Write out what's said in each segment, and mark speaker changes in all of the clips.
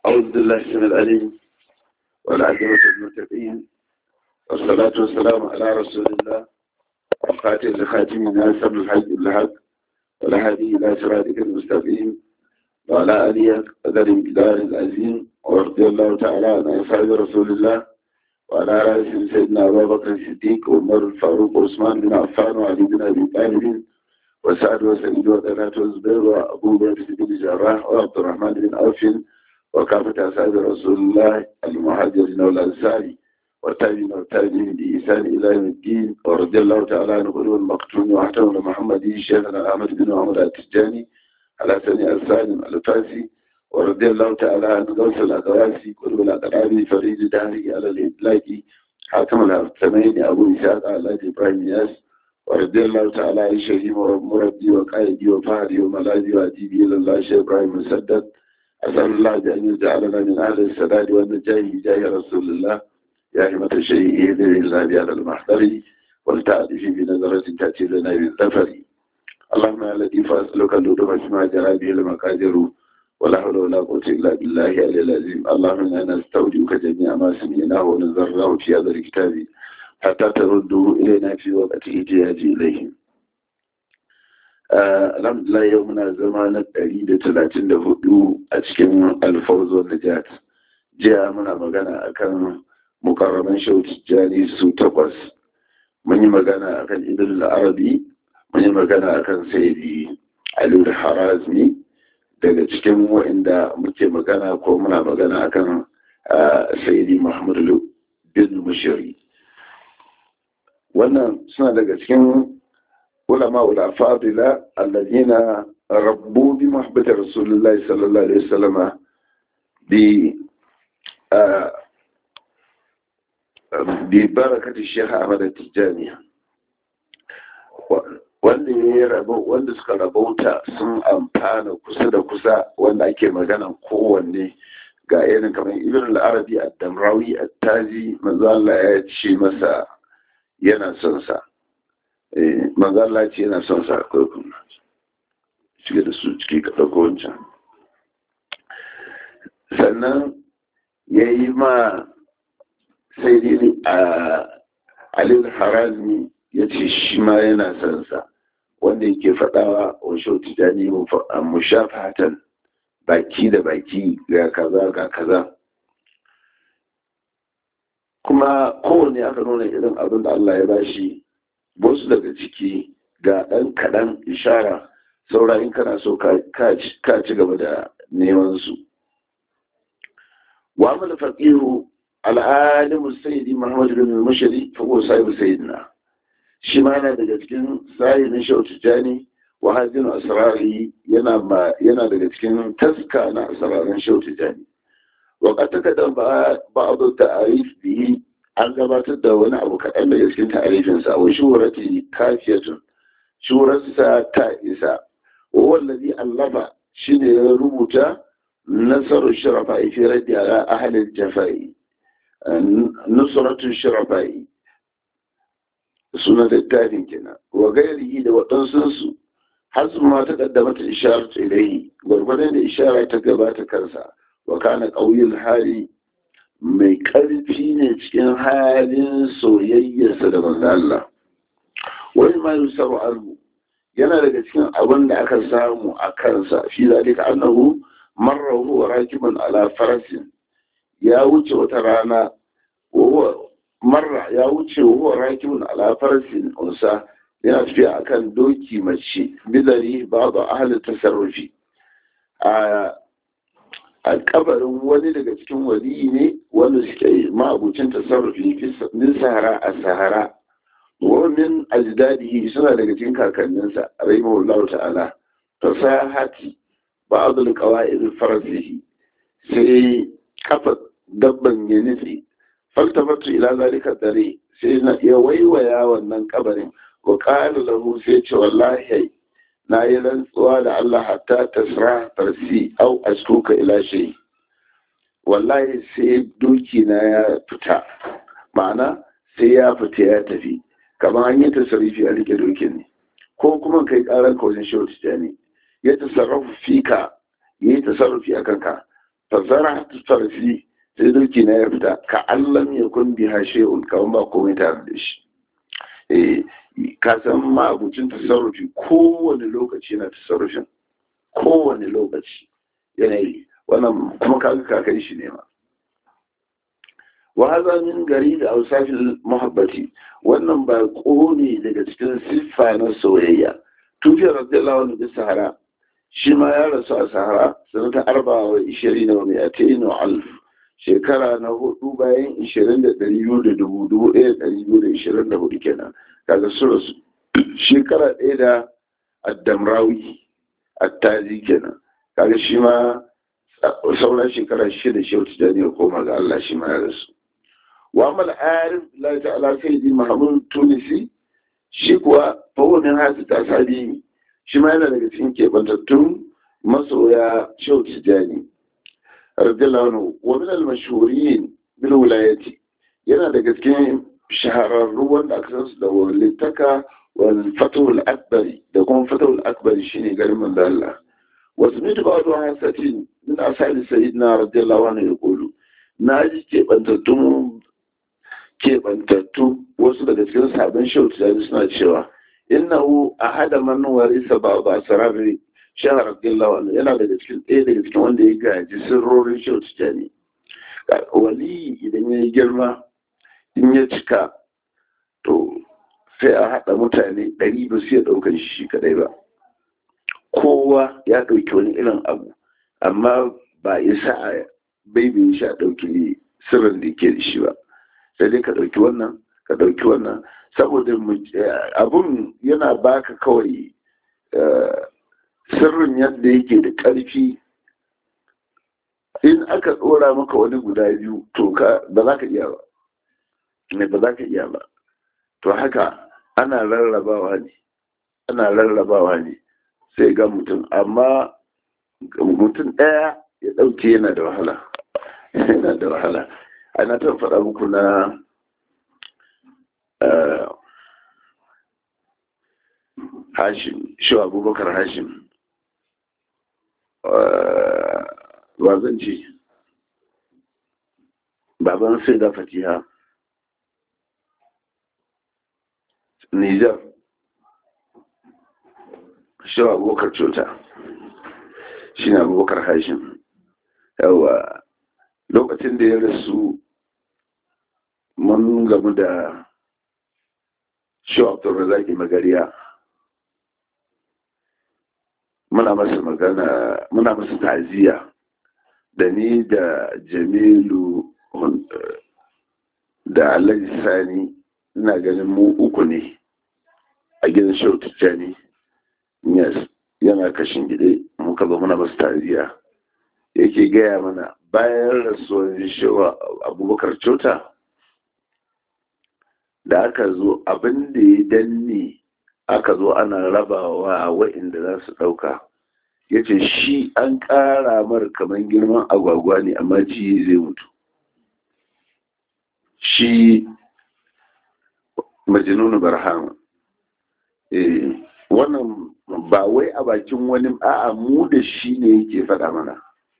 Speaker 1: أعوذ بالله السميع العليم والعاقبة للمتقين والصلاة والسلام على رسول الله وخاتم لخاتم الناس الحج الحق والهادي إلى صراطك المستقيم وعلى آله قدر الجدار العظيم ورضي الله تعالى عن أصحاب رسول الله وعلى رأس سيدنا أبا بكر الصديق وعمر الفاروق وعثمان بن عفان وعلي بن أبي طالب وسعد وسعيد وطلحة والزبير وأبو بكر بن الجراح وعبد الرحمن بن عوف وكافة أصحاب رسول الله المهاجرين والأنصار والتابعين والتابعين بإحسان إلى يوم الدين ورضي الله تعالى عن قلوب المقتول وحتى محمد شيخنا أحمد بن محمد التجاني على سني السالم الفاسي ورضي الله تعالى عن غوث الأدواسي قلوب الأقرابي فريد دهري على الإطلاق حاكم الثمين أبو إسحاق على إبراهيم ياس ورضي الله تعالى عن شهيم ومربي وقائدي وفهري وملاذي وأديبي إلى الله شيخ إبراهيم مسدد أسأل الله بأن يجعلنا من أهل السداد والنجاة بجاه رسول الله يا همة الشيء إذن الله بهذا المحضر والتعرف بنظرة تأتي لنا بالظفر اللهم يا لطيف أسألك اللطف اسمع جرى به المقادر ولا حول ولا قوة إلا بالله العلي العظيم اللهم إنا نستودعك جميع ما سمعناه ونذره في هذا الكتاب حتى ترده إلينا في وقت احتياج إليه alhamdulillah yau muna zama na ɗari da talatin da hudu a cikin alfawzo najat jiya muna magana akan mukarraman shautijjani su takwas mun yi magana akan idul arabi mun yi magana akan sayyidi aliyu harazmi daga cikin wa'inda muke magana ko muna magana akan sayyidi muhammadu bin mushiri wannan suna daga cikin علماء الأفاضلة الذين ربوا بمحبة رسول الله صلى الله عليه وسلم ببركة الشيخ أحمد التجاني wanda ya rabo wanda suka rabauta sun amfana kusa da kusa wanda ake magana kowanne ga irin kamar ibn al-arabi ad-damrawi at-tazi manzo Allah ya ce masa yana son sa manzala ce yana son sa kurkun shiga da su ciki ka ɗauko wancan sannan ya yi ma sai dai a alil harazmi ya ce shi ma yana son sa wanda yake faɗawa wa shau tijani mushafatan baki da baki ga kaza ga kaza kuma kowane aka nuna irin abin da Allah ya bashi wasu daga ciki ga ɗan kaɗan ishara saura in kana so ka ci gaba da neman su wa amal faqihu al'alimu sayyidi muhammad bin mushari fa huwa sahibu sayyidina shi ma yana daga cikin sayyidin shautu jani wa hadin asrari yana yana daga cikin taska na asrarin shautu jani wa qad takadam ba'd ta'arif bihi an gabatar da wani abu kaɗan daga cikin ta'arifinsa wa shurati kafiyatun shurarsa ta isa wa wallazi allama shine ya rubuta nasaru shirafa fi raddi ala ahli jafai nusratu shirafa suna littafin kenan wa gairihi da waɗansu har su ma ta kaddama ta isharar ilaihi gwargwadon da ishara ta gabata kansa wa kana ƙauyin hali mai ƙarfi ne cikin halin soyayyarsa da manzo Allah wani ma yusaru anhu yana daga cikin abin da aka samu a kansa fi zalika annahu marra huwa rakiban ala farasin ya wuce wata rana marra ya wuce huwa rakibun ala farasin unsa yana tafiya akan doki mace bidari babu ahli tasarrufi a a kabarin wani daga cikin waliyi ne wanda suke ma'abucin tasarrufi min sahara a sahara wannan ajdadihi suna daga cikin kakanninsa rahimahullah ta'ala fasahati ba'd al-qawa'id farasihi sai kafa dabban ya nufi faltafatu ila zalika dare sai na ya waiwaya wannan kabarin wa qala lahu sai ce wallahi na yi rantsuwa da Allah hatta tasra farsi au askuka ila shay wallahi sai doki na ya fita ma'ana sai ya fita ya tafi kamar an yi tasarrufi a rike dokin ne ko kuma kai karar ka wajen shehu tijjani ya tasarrufi fika ya yi tasarrufi a kanka fasara farfi sai doki na ya fita ka allam ya kun bi hashe'un kawan ba komai tare da shi eh ka san ma abucin tasarrufi kowane lokaci na tasarrufin kowane lokaci yanayi wannan kuma kaga kakan shi ne ma wa haza min gari da ausafin muhabbati wannan ba ne daga cikin siffa na soyayya tufiyar radiyallahu anhu bi sahara shi ma ya rasu a sahara sanata arba wa ishirin wa mi'atain wa alf shekara na hudu bayan ishirin da ɗari biyu da dubu dubu ɗaya da ɗari biyu da ishirin da hudu kenan kaga su rasu shekara ɗaya da addamrawi attazi kenan kaga shi ma sauran shekara shida shi wata jani ya koma ga Allah shi ma ya rasu wa amal arif la ta'ala sayyidi mahmud tunisi shi kuwa fawo min hasu tasadi shi ma yana daga cikin kebantattun masoya shehu tijani radiyallahu anhu wa min al-mashhurin bil wilayati yana daga cikin shahararru wanda aka san su da walittaka wal fatul akbari da kuma fatul akbari shine garin manzo Allah wasu mutu ba wani hasatin min asali sayyidina radiyallahu anhu ya kulu na ji kebantattun kebantattu wasu daga cikin sabon shehu tijani suna cewa innahu ahada man warisa ba ba sarari shahar radiyallahu anhu yana daga cikin ɗaya daga cikin wanda ya gaji sirrorin shehu tijani wali idan ya yi girma in ya cika to sai a haɗa mutane ɗari ba su ya ɗaukar shi kaɗai ba kowa ya ɗauki wani irin abu amma ba isa a baibin shi a ɗauki sirrin da ke da shi ba sai dai ka ɗauki wannan ka ɗauki wannan saboda abun yana baka kawai sirrin yadda yake da ƙarfi in aka ɗora maka wani guda biyu to ka ba za ka iya ba ne ba za ka iya ba to haka ana rarrabawa ne ana rarrabawa ne sai ga mutum amma mutum ɗaya ya ɗauke yana da wahala yana da wahala ana ta faɗa muku na hashim shi abubakar hashim wa zan ce baban sai da fatiha nijar shi abubakar cuta shi ne abubakar hashim yawa lokacin da ya rasu mun gamu da shi abdulrazaki magariya muna masa magana muna masa ta'aziyya da ni da jamilu da alhaji sani ina ganin mu uku ne a gidan shau tijjani yes yana kashin gide muka zo muna masa ta'aziyya yake gaya mana bayan rasuwar shawa abubakar cota da aka zo abin da ya danne aka zo ana rabawa wa'inda za su ɗauka ya ce shi an ƙara mar kamar girman agwagwa ne amma ji zai mutu shi majinunu barhama wannan ba wai a bakin wani a'a mu da shi ne yake faɗa mana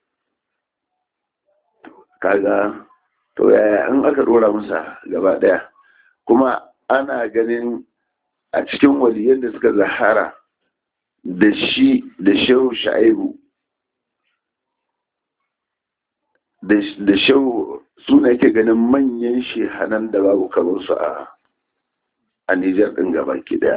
Speaker 1: kaga to yaya in aka ɗora masa gaba ɗaya kuma ana ganin a cikin waliyan da suka zahara da shi da shehu sha'ibu da shehu suna yake ganin manyan shehanan da babu kamarsu a a Nijar ɗin gaba ki daya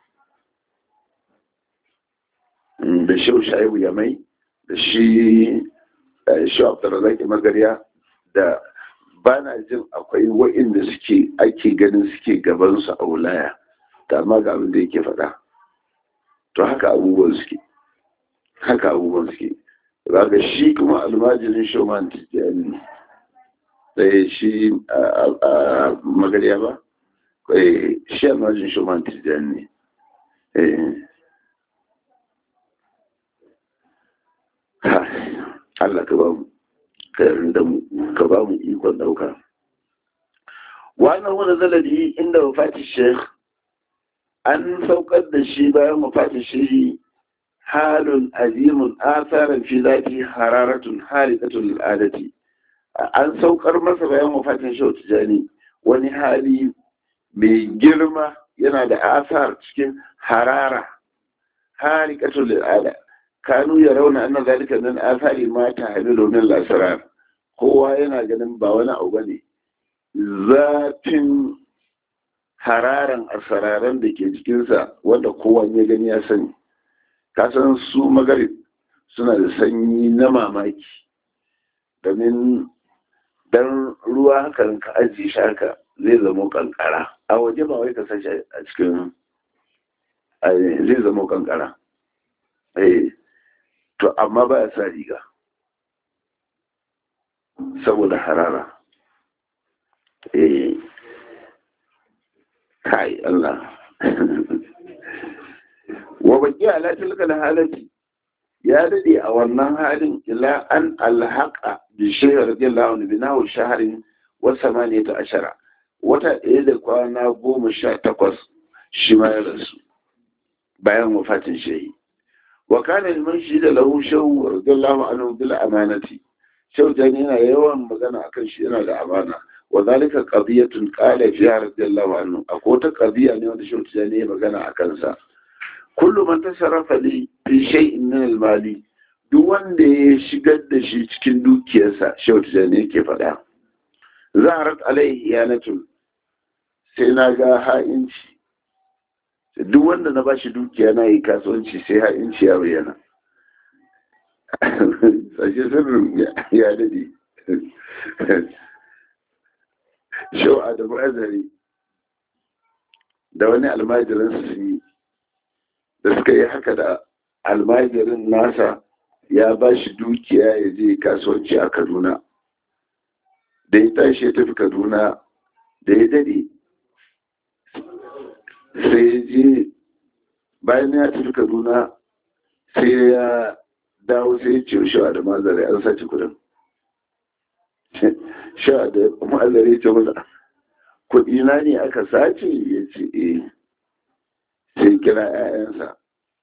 Speaker 1: da shehu sha'ibu ya mai da shi shehu abdulrazaki magariya da ba na jin akwai wa'inda suke ake ganin suke gabansu a wulaya ta amma ga abin da yake faɗa to haka abubuwan suke haka abubuwan suke ga shi kuma almajirin shoman tijjani ɗaya shi a magariya ba shi almajirin shoman tijjani ne Allah ka ba mu ka ba mu ikon ɗauka wannan wani zalari inda wafati sheikh an saukar da shi bayan wafati shi halun azimun asaran fi zafi hararatun halitatun al'adati an saukar masa bayan wafatin shau tijani wani hali mai girma yana da asar cikin harara harikatul al'ada kanu ya rauna annan zalika nan asari ma ta hamilu min lasarar kowa yana ganin ba wani abu bane zafin hararan asararan da ke jikinsa wanda kowa ya gani ya sani kasan su magarib suna da sanyi na mamaki domin dan ruwa hakan ka ajiye shi haka zai zama kankara a waje ba wai ka sashi a cikin zai zama kankara eh to amma ba ya sa riga saboda harara eh kai Allah wa baki ala tilka halati ya dade a wannan halin ila an alhaqa bi shaykh radiyallahu anhu binahu shahrin wa samaniyata ashara wata ɗaya da kwana goma sha takwas shi ma ya rasu bayan wafatin shehi wa kana liman shi da lahu shawu radiyallahu anhu bil amanati shau jani yana yawan magana akan shi yana da amana wa zalika qadiyatun qala fiha radiyallahu anhu akwai wata qadiya ne wanda shau jani ya magana akan sa kullu man tasarrafa li fi shay'in min al-mali duk wanda ya shigar da shi cikin dukiyarsa shau jani yake faɗa zaharat alaihi yanatun sai na ga ha'inci duk wanda na bashi dukiya na yi kasuwanci sai ha'inci ya bayyana sashe sirrin ya dade shau adamu azari da wani almajirin su yi da suka yi haka da almajirin nasa ya ba shi dukiya ya je kasuwanci a kaduna da ya tashi ya tafi kaduna da ya dade sai ya je bayan ya tafi kaduna sai ya dawo sai ya ce shawa da mazare an sace kudin shawa da mazare ya ce masa kudi na ne aka sace ya ce eh sai kira 'ya'yansa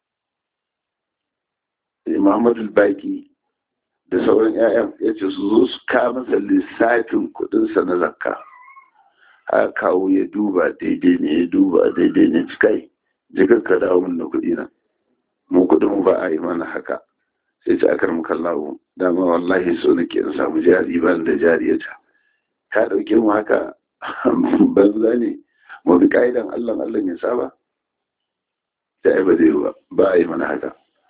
Speaker 1: muhammadu baki da sauran 'ya'yan ya ce su zo su masa lissafin kudinsa na zakka a kawo ya duba daidai ne ya duba daidai ne cikai jikar ka dawo min da kudi na mu kudin ba a yi mana haka sai ta akar mu kallawo dama wallahi so nake in samu jari ban da jari ya ta ka dauke mu haka banza ne mu bi ka'idan Allah Allah ya saba sai ba zai ba ba a yi mana haka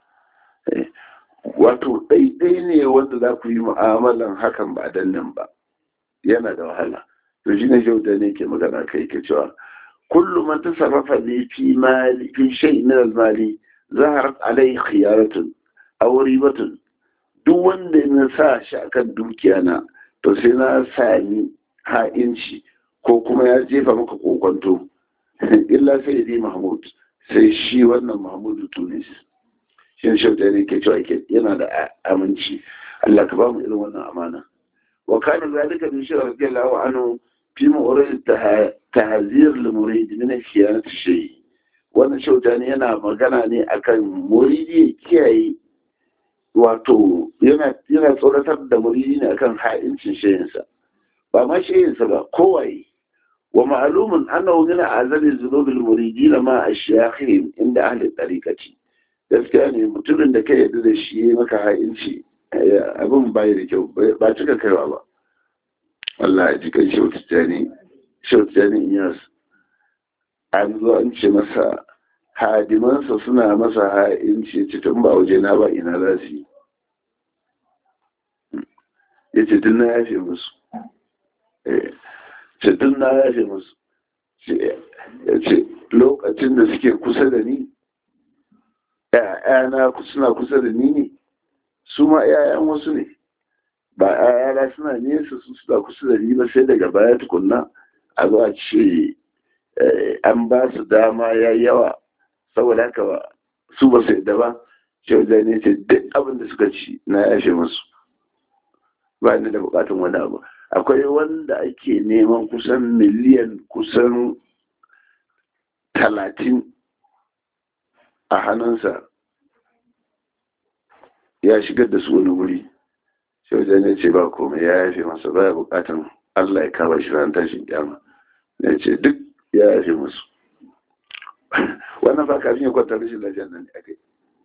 Speaker 1: wato ɗaiɗai ne wanda za ku yi mu'amalan hakan ba dan nan ba yana da wahala to shi ne da ne ke magana kai ke cewa kullum man tasarrafa ne fi mali fi shay min al-mali zaharat alai khiyaratun aw ribatun duk wanda na sa shi akan dukiya na to sai na sami ha'inci ko kuma ya jefa maka kokonto illa sai dai mahmud sai shi wannan mahmudu tunis shi ne shauta ne ke cewa yana da aminci Allah ka ba mu irin wannan amana wa kana zalika min shi radiyallahu anhu fi mu'rid tahzir lil murid min khiyanat shay wannan shauta ne yana magana ne akan muridi ya kiyaye wato yana yana tsoratar da muridi ne akan ha'incin shayinsa ba ma shayinsa ba kowaye wa ma'lumun annahu min azali zunubil muridin ma ashyakhin inda ahli tariqati gaskiya ne mutumin da ka yarda da shi ya maka ha'inci abin bai da kyau ba cika kaiwa ba Allah ya ji kan shautijani shautijani iyas an zo an ce masa hadimansa suna masa ha'inci ce tun ba waje na ba ina za su yi ya ce tun na yafe musu ce tun na yafe musu ya ce lokacin da suke kusa da ni ‘ya'yana suna kusa da ni ne su ma ‘ya'yan wasu ne ba ‘ya'yana suna nesa su suna kusa da ni ba sai daga baya tukunna a zuwa ce an ba su dama ya yawa saboda haka su ba su yadda ba ce wajen ne ce duk abin da suka ci na yashe musu ba ni da bukatun wani abu akwai wanda ake neman kusan miliyan kusan talatin a hannunsa ya shigar da su wani wuri sai wajen ya ce ba komai ya yafe masa baya bukatan Allah ya kama shi ran tashin kyama ya ce duk ya yafe musu wannan ba kafin ya kwanta rashin lafiyar nan ne aka yi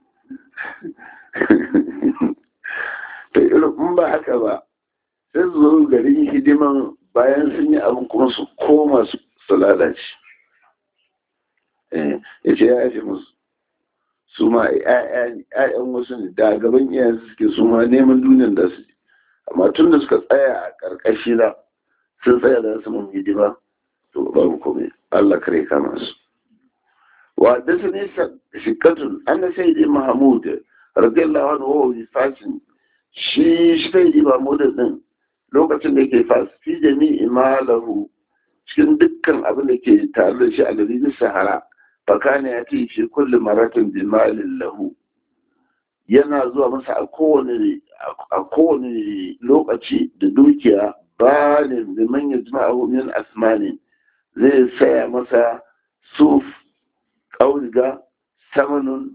Speaker 1: to irin in ba haka ba sai su zo garin hidiman bayan sun yi abin kuma su koma su lalace ya ce ya yafe musu su ma ‘ya'yan wasu ne da gaban iyayen suke su ma neman duniyar da su amma tun da suka tsaya a ƙarƙashi na sun tsaya da su mun hidima to babu komai Allah kare kama su wa da su ne shikatun an da sai dai mahamud radiyallahu anhu wa bi fasin shi shi sai dai mahamud din lokacin da yake fas fi jami'i malahu cikin dukkan abin da ke tare da shi a dalilin sahara fakane ya ce fi kullum maratin bimalin lahu yana zuwa masa a kowane lokaci da dukiya ba ne da manyan jima'ahu min asmani zai saya masa suf ƙauniga samanin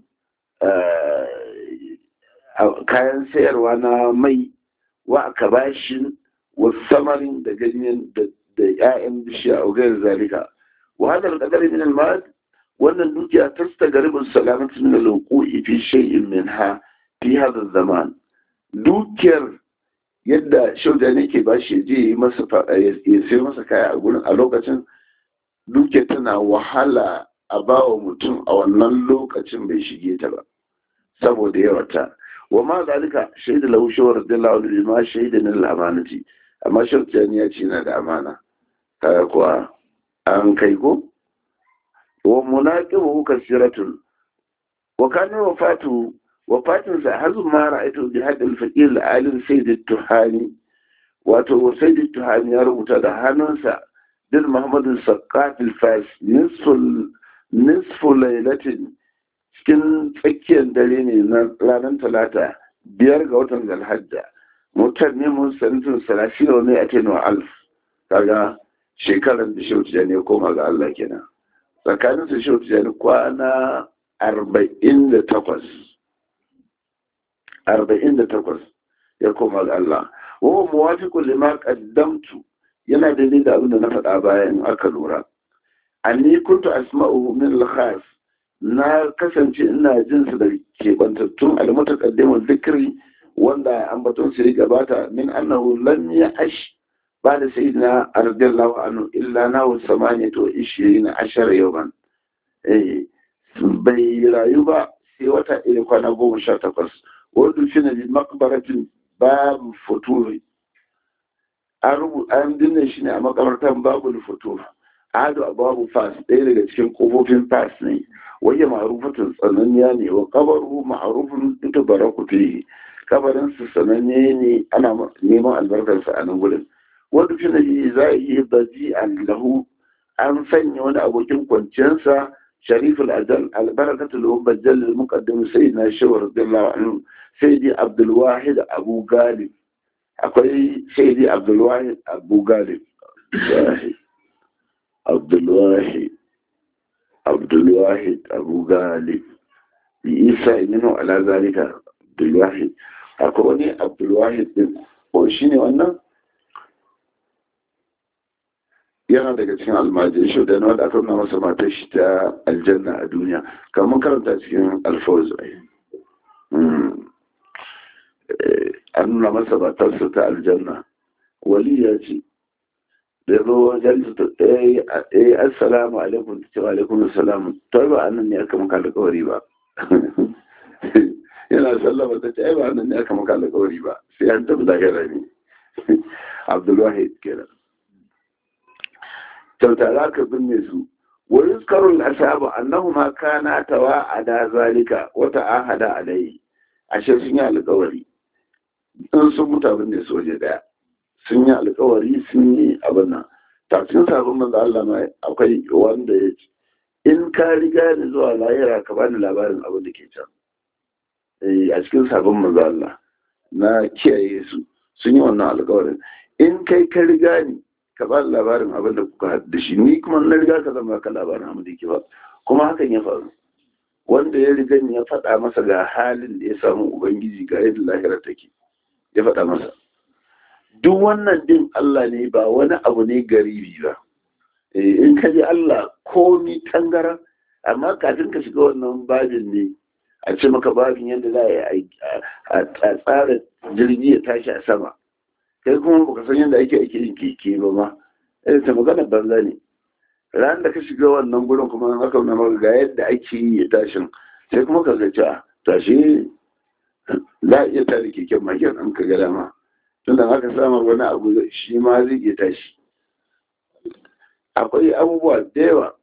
Speaker 1: kayan sayarwa na mai wa kabashin wasu samarin da ganyen da 'ya'yan bishiya a gayar zalika wa hadar kadar min al wannan dukiya ta stagaribin salamatu min al-wuqu'i fi shay'in minha fi hadha zaman dukiyar yadda shaudani ke ba shi je yi masa ya sai masa kaya a gurin a lokacin dukiyar tana wahala a bawa mutum a wannan lokacin bai shige ta ba saboda yawata wa ma zalika shaida lahu shawar da lahu ma shaida na al-amanati amma shaudani ya ce na da amana kaga kuwa an kai ko ومناقبه كثيرة وكان وفاته وفاته هذا ما رأيته بهذا الفقير العالم سيد التهاني واتو سيد التهاني يربط هذا هنسا دل محمد السقاف الفاس نصف نصف ليلة cikin tsakiyar dare ne na ranar talata biyar ga watan zalhajja mutar ne mun sanitin salashi da wani a tenuwa alf kaga shekarar da shi ne koma ga Allah kenan tsakanin su shi tijani kwana arba'in da takwas arba'in da takwas ya koma ga Allah wawa muwafiqun lima qaddamtu yana daidai da abin da na faɗa bayan aka lura anni kuntu asma'u min al-khas na kasance ina jin su da kebantattun al-mutaqaddimun zikri wanda ambaton su ya gabata min annahu lam ya'ash بعد سيدنا رضي الله عنه إلا ناو ثمانية وعشرين عشر يوما إيه bai rayu ba sai wata iri kwana goma sha takwas wadda shi na bi makabaratin babu futuri an dinne shi ne a makabartar babu futuri ado a babu fas ɗaya daga cikin kofofin fas ne wajen ma'arufatun tsananiya ne wa kabaru ma'arufin ita baraku fiye kabarinsu sananne ne ana neman albarkarsa a nan gudun wanda fi nabi za a yi baji lahu an sanya wani abokin kwanciyarsa shariful ajal albarakatul mubajjal muqaddim sayyidina shawar radiyallahu anhu sayyidi abdul wahid abu galib akwai sayyidi abdul wahid abu galib abdul wahid abdul wahid abu galib isa iminu ala zalika abdul wahid akwai wani abdul wahid din ko shine wannan yana daga cikin almajin shi da wanda aka nuna masa matar shi ta aljanna a duniya kamar karanta cikin alfawz an nuna masa matarsa ta aljanna wali ya ce da ya zo wajen su ta ɗaya assalamu alaikum ta cewa alaikum assalamu to ba annan ne aka maka alƙawari ba yana sallama ta ce ai ba annan ne aka maka alƙawari ba sai an tafi lahira ne abdulwahid kenan kyauta za ka binne su wurin karun asaba annahu ma kana tawa a da zalika wata ahada alai ashe sun yi alkawari in sun mutu abin da su waje daya sun yi alkawari sun yi abin nan tafsin sabon manzo Allah ma akwai wanda ya ce in ka riga ni zuwa lahira ka bani labarin abin da ke can a cikin sabon manzo Allah na kiyaye su sun yi wannan alkawarin in kai ka riga ni ka ba labarin abin da kuka haɗu da shi ni kuma na riga ka zama ka labarin abin da ke ba kuma hakan ya faru wanda ya riga ya faɗa masa ga halin da ya samu ubangiji ga yadda lahira take ya faɗa masa duk wannan din Allah ne ba wani abu ne garibi ba in ka ji Allah komi tangara amma kafin ka shiga wannan babin ne a ce maka babin yadda za a tsara jirgi ya tashi a sama kai kuma baka san yadda ake ake yin keke ba ma irin ta magana banza ne ran da ka shiga wannan gurin kuma aka nuna maka ga yadda ake yi ya tashin sai kuma ka zaci a tashi za a iya tare keken maken an ka ga dama tun da aka samar wani abu shi ma zai iya tashi akwai abubuwa da yawa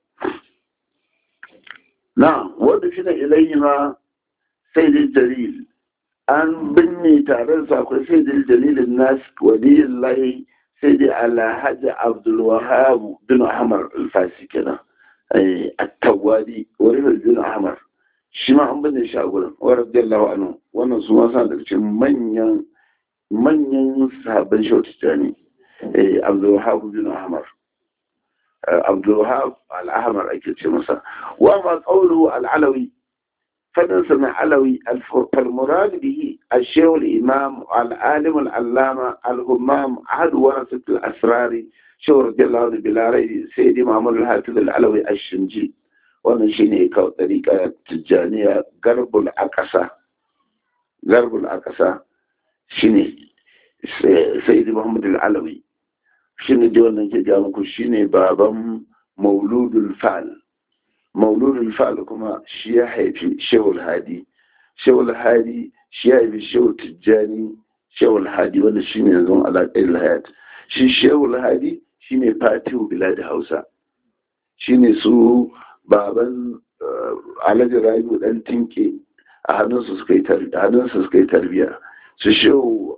Speaker 1: na wanda shi na ilayi ma sai dai dalil an binne taron sa akwai sai dai dalilin nas waliyin layi sai dai alhaji abdulwahab bin ahmar alfasi kenan a tawadi wani bin ahmar shi ma an binne shi a gurin wa radiyallahu anhu wannan su ma sa da cikin manyan manyan sahabban shautata ne abdulwahab bin ahmar abdulwahab al-ahmar ake ce masa wa ma qawluhu al-alawi فننسى علوي فالمراد به الشيخ الإمام العالم العلامة الهمام أحد ورثة الأسرار شيخ رضي الله عنه بلا ريب سيدي محمد الحافظ العلوي الشنجي wannan shi ne kawo ɗariƙa tijjaniya garbul akasa garbul akasa shi ne sayyidi muhammad al'alawi shi ne da wannan ke ga muku shi ne baban mauludul fal mauludul fal kuma shi ya haifi shehul hadi shehul hadi shi ya haifi shehul tijjani shehul hadi wanda shi ne yanzu alaƙar hayat shi shehul hadi shi ne fatihu bilad hausa shi ne su baban alhaji rayu dan tinke a hannunsu suka yi hannunsu suka yi tarbiya su shehu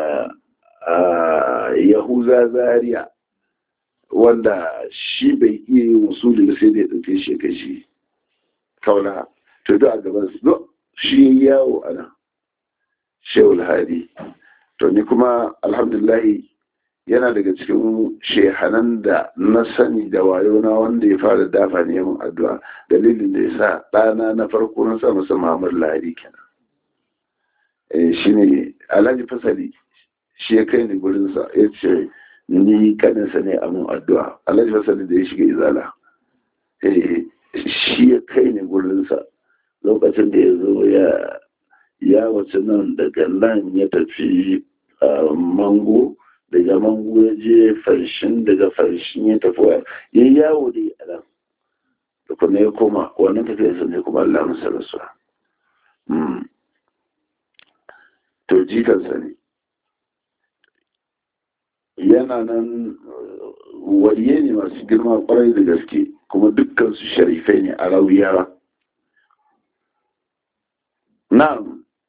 Speaker 1: yahuza zaria wanda shi bai iya yin wasuli ba sai da ya ɗauke shi kai shi kauna to duk a gaban su shi yawo a nan shehu hadi to ni kuma alhamdulahi yana daga cikin shehanan da na sani da wayo na wanda ya fara dafa ne mun addu'a dalilin da ya sa ɗana na farko na sa masa Muhammad Lahadi kenan eh shine Alhaji Fasali shi ya kai ni gurin sa ya ce ni kaninsa ne a mun addu'a Alhaji Fasali da ya shiga izala eh shi ya kai ni gurin sa lokacin da ya zo ya ya wace nan daga nan ya tafi mango daga mango ya je farshin daga farshin ya tafi wa ya yawo da a nan da kuma ya koma wannan tafiya sun ne kuma Allah masa rasuwa to jikansa ne yana nan wariye ne masu girma kwarai da gaske kuma dukkan su sharifai ne a rauyawa na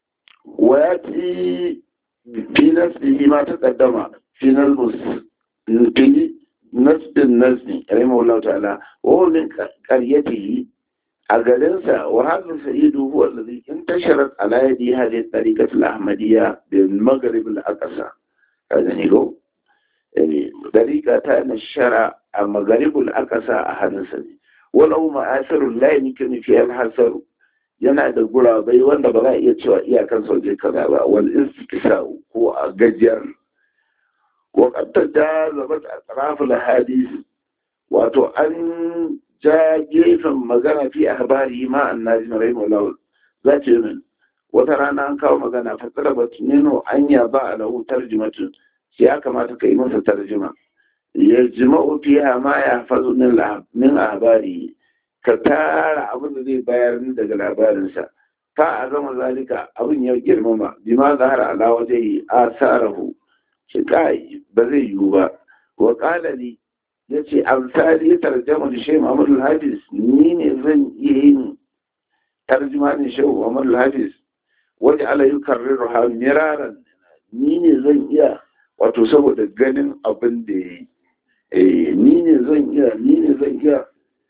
Speaker 1: wayati fi nafsihi ma taqaddama fi nalbus fi nasbin nasbi rahimahullahu ta'ala wa huwa min qaryatihi a garinsa wa hadha sa'idu huwa alladhi intasharat ala yadi hadhihi tariqat al-ahmadiyya bil maghrib al-aqsa kaga ne go tariqa ta nashara a maghrib al-aqsa a hannunsa ne walau ma'asirul la yumkinu fi al-hasar yana da gurabai wanda ba za a iya cewa iyakan sauje kaza ba wal istiksa ko a gajiyar wa qatta da zabat atraf al hadith wato an ja gefen magana fi ahbari ma annajim rahimahullah za ce min wata rana an kawo magana fa talabat nino anya ba lahu tarjumatu sai ya kamata kai masa tarjuma yajma'u fiha ma yahfazu min ahbari ka tara abin da zai bayar daga labarinsa fa a zama zalika abin ya girmama bima zahara ala waje asarahu shi kai ba zai yiwu ba wa qala li yace amsali tarjama da shehu Muhammad al-Hafiz ni ne zan iya yin tarjuma ne shehu Muhammad al-Hafiz waje ala yukarriru ha miraran ni ne zan iya wato saboda ganin abin da yayi eh ni ne zan iya ni ne zan iya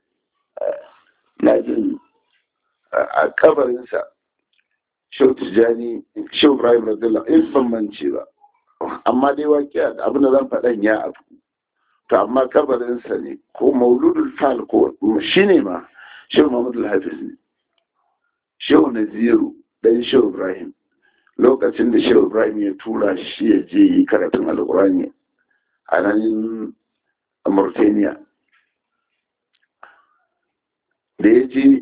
Speaker 1: na jin a kabarinsa shau tijjani shau ibrahim radiyallahu in ban mance ba amma dai waƙiya da abin da zan faɗan ya abu to amma kabarinsa ne ko mauludul fal ko shi ne ma shau muhammad al-hafiz ne shehu naziru dan shehu ibrahim lokacin da shehu ibrahim ya tura shi ya je yi karatun alkurani a nan mauritania da ya je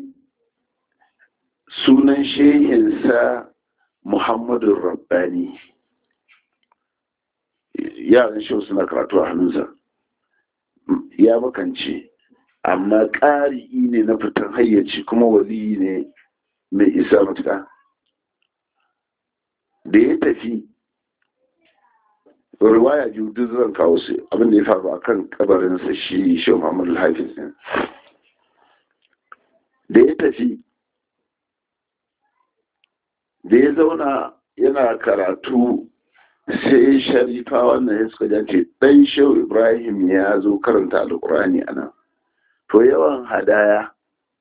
Speaker 1: sunan shehinsa muhammadu rabbani yaran shehu suna karatu a hannunsa ya makance amma ƙari ne na fitan hayyaci kuma wali ne mai isa matuka da ya tafi riwaya biyu duk zan kawo su abinda ya faru akan kabarinsa shi shi Muhammadu Hafiz ne da ya tafi da ya zauna yana karatu sai sharifa wannan ya suka jace dan shehu ibrahim ya zo karanta alkurani a nan to yawan hadaya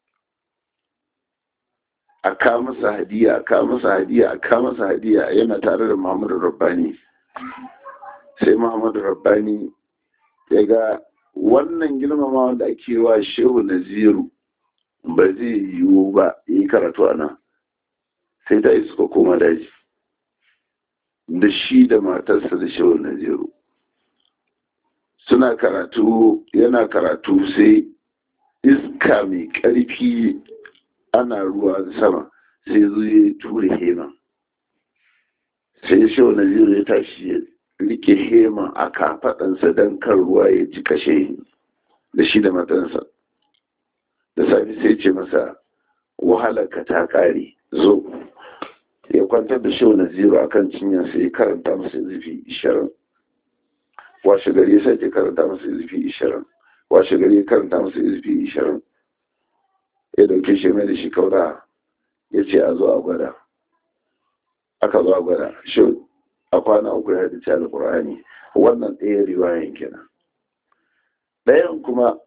Speaker 1: a ka masa hadiya a ka masa hadiya a ka masa hadiya yana tare da muhammadu rabbani sai muhammadu rabbani ya ga wannan girmama da ake wa shehu naziru ba zai yiwu ba yi karatu a nan sai ta yi suka koma daji da shi da matarsa da shehu naziru suna karatu yana karatu sai iska mai ƙarfi ana ruwa sama sai zo ya ture hema sai shehu naziru ya tashi ya rike hema a kafaɗansa don kan ruwa ya ji kashe da shi da matansa da safi sai ce masa wahalarka ta ƙare zo ya kwantar da shehu naziru akan cinyar sai ya karanta masa zufi ishirin washe gari ya sake karanta masa zufi ishirin washe gari ya karanta masa zufi ishirin ya dauke shi mai da shi kaura ya ce a zo a gwada aka zo a gwada shi a kwana uku ya haddace alkur'ani wannan ɗaya riwayan kenan ɗayan kuma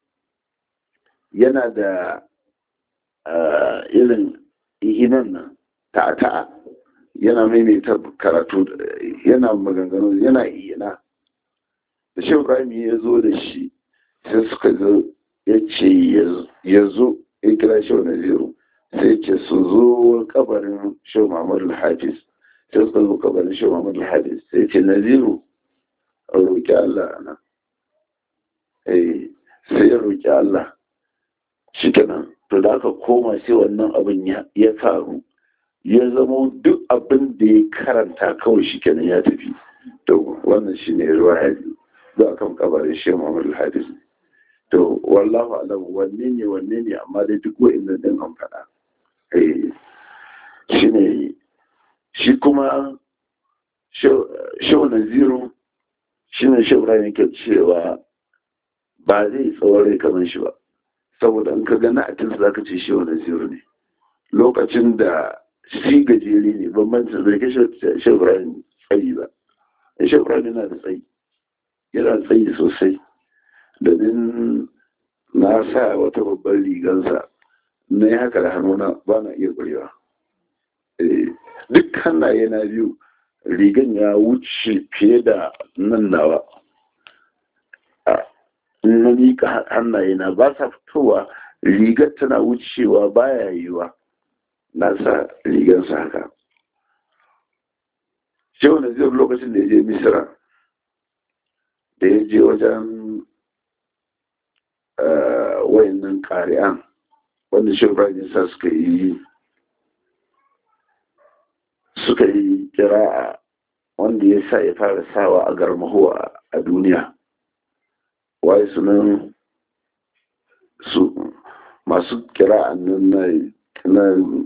Speaker 1: yana da irin ihinan nan ta'a yana maimaita karatu yana maganganu yana iyana da shi ibrahim ya zo da shi sai suka zo ya ce ya zo ya kira shi wani zero sai ce su zo kabarin shi muhammadu hafiz sai suka zo kabarin shi muhammadu hafiz sai ce na zero a roƙi allah ana sai ya roƙi allah shi kenan to da aka koma sai wannan abin ya faru ya zama duk abin da ya karanta kawai shi kenan ya tafi to wannan shi ne ruwa ya za a kan kabarin shi muhammadu hafiz to wallahu alam wanne ne wanne ne amma dai duk wa'in din an faɗa shi ne shi kuma shau naziru shi ne shau yake cewa ba zai tsawon kamar shi ba saboda in ka gana a tinsa za ka ce shau naziru ne lokacin da shi gajere ne bambancin zai kai shau ibrahim tsayi ba shau ibrahim yana da tsayi yana tsayi sosai domin na sa wata babban rigansa na yi haka da hannuna ba na iya ƙwarewa duk hannaye na biyu rigan ya wuce fiye da nan nawa na miƙa hannaye na ba sa fitowa rigar tana wucewa baya yiwa na sa rigansa haka shehu na zai lokacin da ya je misira da ya je wajen wayannan ƙari'an wanda shi ibrahim sa suka yi suka yi kira'a wanda ya sa ya fara sawa a garmaho a duniya waye sunan su masu kira'an nan na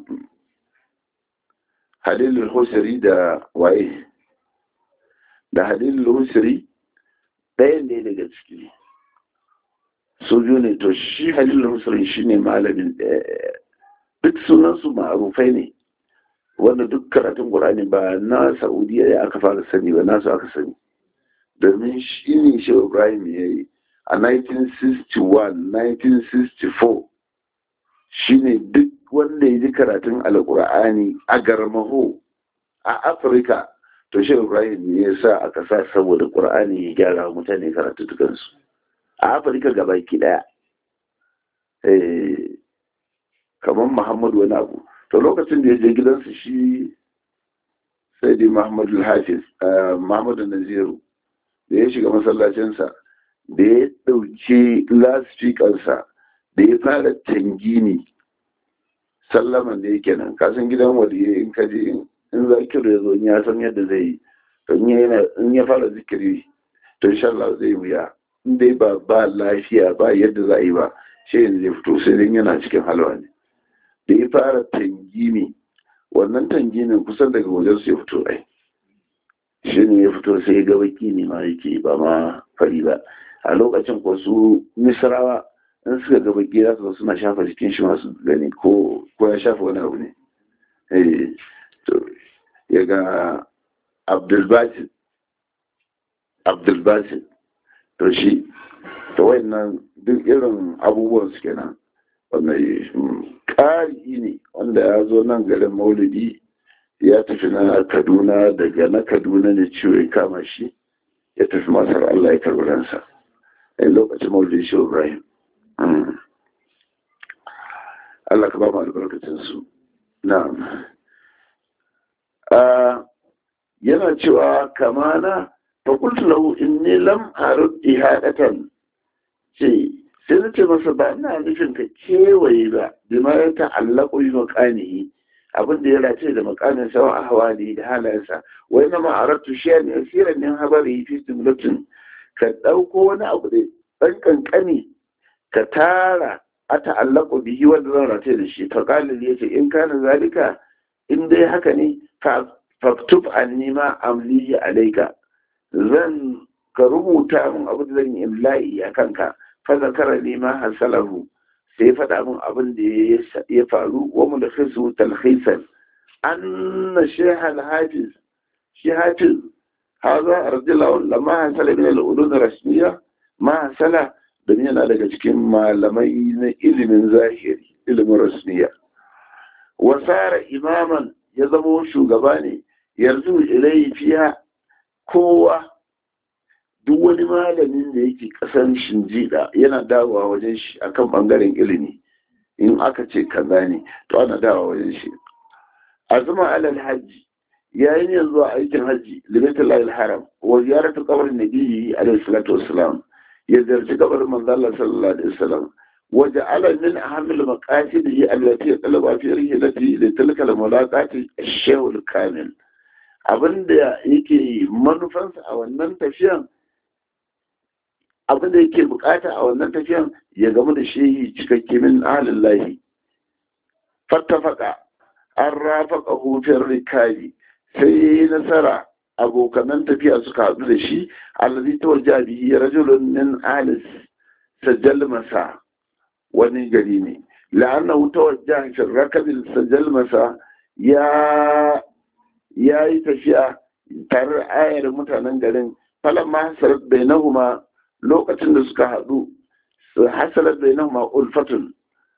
Speaker 1: halilul husari da waye da halilul husari ɗayan ne daga ciki su biyu ne to shi halilul husari shi ne malamin duk sunansu ma'arufai ne wanda duk karatun ƙur'ani ba na saudiya ya aka fara sani ba nasu aka sani domin shi ne shi ibrahim ya yi a 1961 1964 shi ne duk wanda ya ji karatun alƙur'ani a garmaho a afirka to shi ibrahim ne ya sa aka sa saboda ƙur'ani ya gyara mutane karatu dukansu a afirka gabaki ɗaya kamar muhammadu wani abu to lokacin da ya je gidansu shi sai dai muhammadu hafiz muhammadu naziru da ya shiga masallacinsa da ya ɗauki lasfikansa da ya fara tangini sallaman da yake nan kasan gidan waliye in kaji in zakiru ya zo ya san yadda zai yi in ya fara zikiri to insha Allah zai wuya in dai ba ba lafiya ba yadda za a yi ba shi yanzu zai fito sai dai yana cikin halwa ne da ya fara tangini wannan tanginin kusan daga wajen su ya fito ai shi ne ya fito sai ya ga baki ne ma yake ba ma fari ba a lokacin ko su misrawa in suka ga baki za su suna shafa jikin shi masu gani ko ya shafa wani abu ne eh to ya ga abdulbasit abdulbasit to shi to wayannan duk irin abubuwan su kenan wanda ƙari ne wanda ya zo nan garin maulidi ya tafi na kaduna daga na kaduna ne ciwo ya kama shi ya tafi masar allah ya karbi ransa a lokacin maulidi shi ibrahim allah ka ba mu albarkacinsu na yana cewa kamana fakultu lahu inni lam arud ihadatan ce sai na ce masa ba ina nufin ka kewaye ba bima ya ta'allaku bi maqanihi abin da ya race da makamin sawa a hawali da halayensa wai na ma'aratu shi ne asiran min habari fi stimulatin ka ɗauko wani abu da ɗan kankani ka tara a ta'allaku bihi wanda zan race da shi faƙalil ya ce in kana zalika in dai haka ne faktub anni ma amlihi alaika zan ka rubuta min abin da zan yi imla'i a kanka fa zakara ni ma hasalahu sai ya faɗa min abin da ya faru wa mu da khisu talhisan anna shaykh al-hafiz shi hafiz haza arjilahu lamma hasala min al-ulum rasmiya ma hasala da yana daga cikin malamai na ilimin zahiri ilimin rasmiya wa sara imaman ya zama shugaba ne yanzu ilai fiya kowa duk wani malamin da yake kasan shinjida yana dawowa wajen shi akan bangaren ilimi in aka ce kaza ne to ana dawowa wajen shi azuma alal hajji yayin yanzu a aikin hajji limatul haram wa ziyaratu qabrin nabiyyi alaihi salatu wassalam ya ziyarci kabarin manzo Allah sallallahu alaihi wasallam wa ja'ala min ahammil maqasidihi allati talaba fi rihlati li tilka al-mulaqati ash-shaykh al-kamil abinda yake manufansa a wannan tafiyan abinda yake bukata a wannan tafiyan ya gamu da shehi cikakke min alillahi fattafaka an rafaka hufin rikabi sai ya yi nasara abokanan tafiya suka haɗu da shi allazi ta wajen bihi rajulun min alis sajjal masa wani gari ne la'annahu ta wajen shi rakabin sajjal masa ya ya yi tafiya tare da ayar mutanen garin falon ma hasarar bainahuma lokacin da suka haɗu hasarar bainahuma ulfatun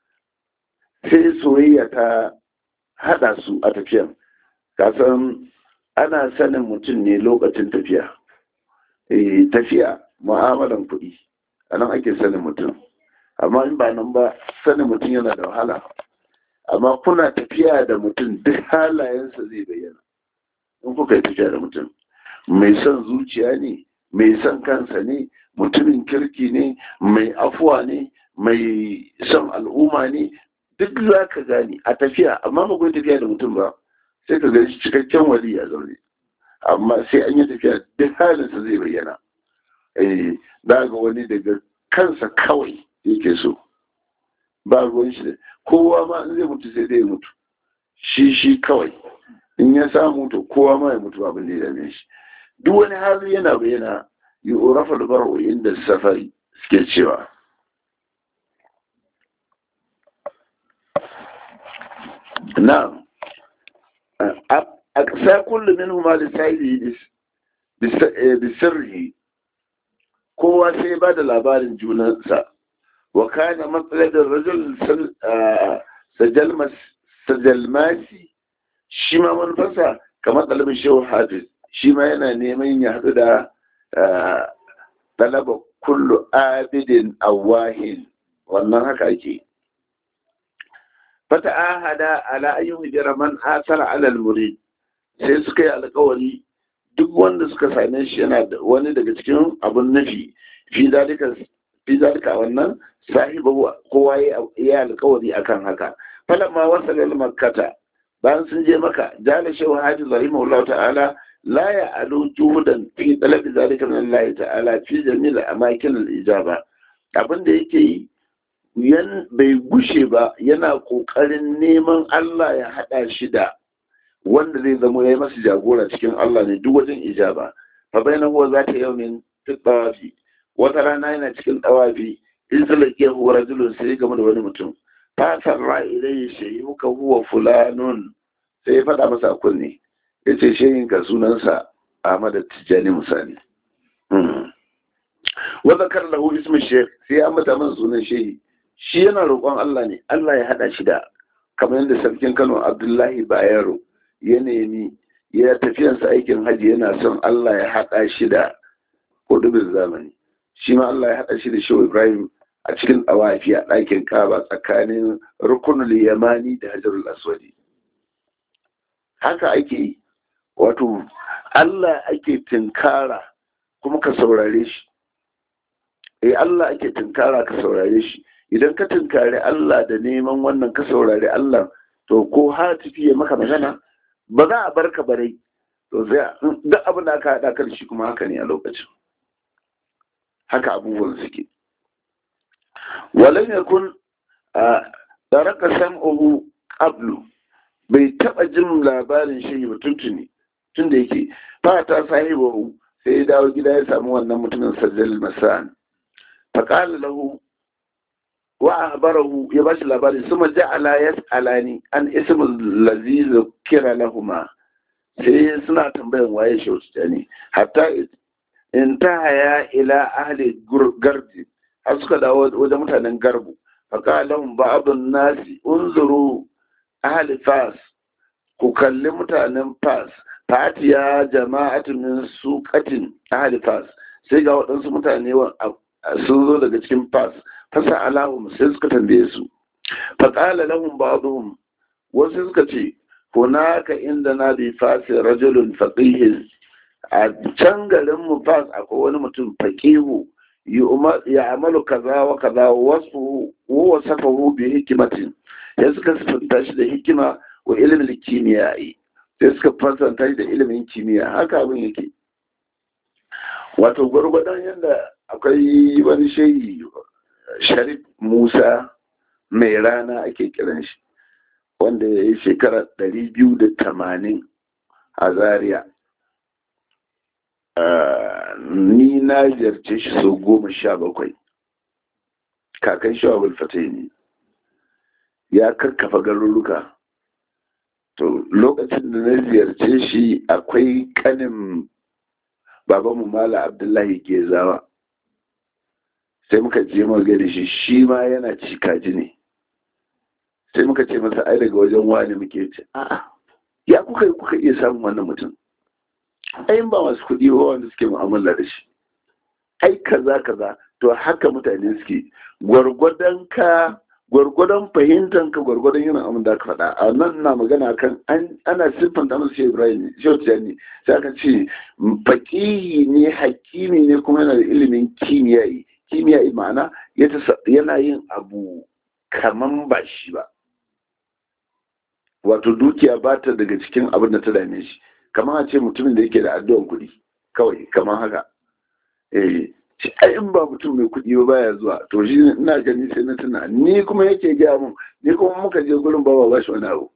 Speaker 1: sai soyayya ta haɗa su a tafiyan kasan ana sanin mutum ne lokacin tafiya tafiya mu'amalan kuɗi a nan ake sanin mutum amma in ba nan ba sanin mutum yana da wahala amma kuna tafiya da mutum duk halayensa zai bayyana in kuka yi tafiya da mutum mai son zuciya ne mai son kansa ne mutumin kirki ne mai afuwa ne mai son al'umma ne duk za ka gani a tafiya amma ba tafiya da mutum ba sai ka gani cikakken wali a zaune amma sai an yi tafiya duk halinsa zai bayyana eh za ga wani daga kansa kawai yake so ba ruwan shi kowa ma in zai mutu sai dai mutu shi shi kawai in ya samu to kowa ma ya mutu abin da ya dame shi duk wani hali yana bayyana yi urafa da baro inda safari suke cewa na a ƙasa kullum min huma da sa'ili da sirri kowa sai ba da labarin junansa wa kana matsalar rajul sajalmasi shi ma manufarsa kamar ɗalibin shehu hafiz shi ma yana neman ya haɗu da ɗalaba kullu abidin awahin wannan haka ake fata ahada ala ayyuhu jira man asara alal murid sai suka yi alkawari duk wanda suka same shi yana da wani daga cikin abun nufi fi zalika fi zalika wannan sahibu kowa ya alkawari akan haka falamma wasala makkata bayan sun je maka jala shehu hajji rahimahullah ta'ala la ya alu juhudan fi talabi zalika min Allah ta'ala fi jami'il amakin al-ijaba abin da yake yi yan bai gushe ba yana kokarin neman Allah ya hada shi da wanda zai zama ya masa jagora cikin Allah ne duk wajen ijaba fa bayna huwa zata yawmin fi tawafi wata rana yana cikin tawafi in salake huwa rajulun sai game da wani mutum fa sarra ilayhi shayyuka huwa fulanun sai ya faɗa masa kunne yace shehin ka sunansa Ahmad Tijani Musani wa zakar lahu ismu shaykh sai ya mata masa sunan shehi shi yana roƙon Allah ne Allah ya hada shi da kamar yadda sarkin Kano Abdullahi Bayero ya nemi ya tafiyansa aikin hajji yana son Allah ya haɗa shi da kudubin zamani shi ma Allah ya haɗa shi da shehu Ibrahim a cikin tsawafi a ɗakin kaba tsakanin rukunul yamani da hajarul aswadi haka ake yi wato Allah ake tinkara kuma ka saurare shi eh Allah ake tinkara ka saurare shi idan ka tinkari Allah da neman wannan ka saurari Allah to ko hatifi ya maka magana ba za a bar ka barai to sai duk abin da aka haɗa kan shi kuma haka ne a lokacin haka abubuwan suke walam yakun daraka sam'uhu qablu bai taba jin labarin shi ba tuntuni tun da yake fata sahibu sai ya dawo gida ya samu wannan mutumin sajjal masan faqala lahu wa ahbarahu ya bashi labari suma ja'ala yas'alani an ismul ladzi zukira lahuma sai suna tambayan waye shi ne hatta in ta haya ila ahli gardi har suka dawo wajen mutanen garbu faƙalan ba'adun nasi unzuru ahli fas ku kalli mutanen fas fatiya jama'atu min suqatin ahli fas sai ga waɗansu mutane sun zo daga cikin fas fasa alahum sai suka tambaye su faƙala lahum ba'dhum wasu suka ce hunaka inda na bi fasi rajulun faqihin a can garin mu fas akwai wani mutum faqihu ya amalu kaza wa kaza wasu wa safahu bi hikimatin sai suka sifanta shi da hikima wa ilimin kimiyya sai suka fasanta shi da ilimin kimiyya haka abin yake wato gwargwadon yadda akwai wani shehi sharif musa mai rana ake kiran shi wanda ya yi shekara ɗari biyu da tamanin a zaria ni na ziyarce shi sau goma sha bakwai kakan shi wa ne ya karkafa garuruka to lokacin da na ziyarce shi akwai kanin babanmu mala abdullahi gezawa sai muka je gani shi shi ma yana ci kaji ne sai muka ce masa ai daga wajen wani muke ce a'a ya kuka kuka iya samun wannan mutum ayin ba masu kuɗi ba wanda suke mu'amala da shi ai kaza kaza to haka mutane suke gwargwadon ka gwargwadon fahimtar ka gwargwadon yin abin da aka faɗa a nan na magana kan ana siffanta masu shi ibrahim shehu tijani sai aka ce faƙihi ne hakimi ne kuma yana da ilimin kimiyyayi kimiyyayi ma'ana yana yin abu kaman ba shi ba wato dukiya ba ta daga cikin abin da ta dame shi kamar a ce mutumin da yake da addu'an kuɗi kawai kamar haka eh shi in ba mutum mai kuɗi ba baya zuwa to shi ina gani sai na tuna ni kuma yake gaya mun ni kuma muka je gurin ba ba shi wani abu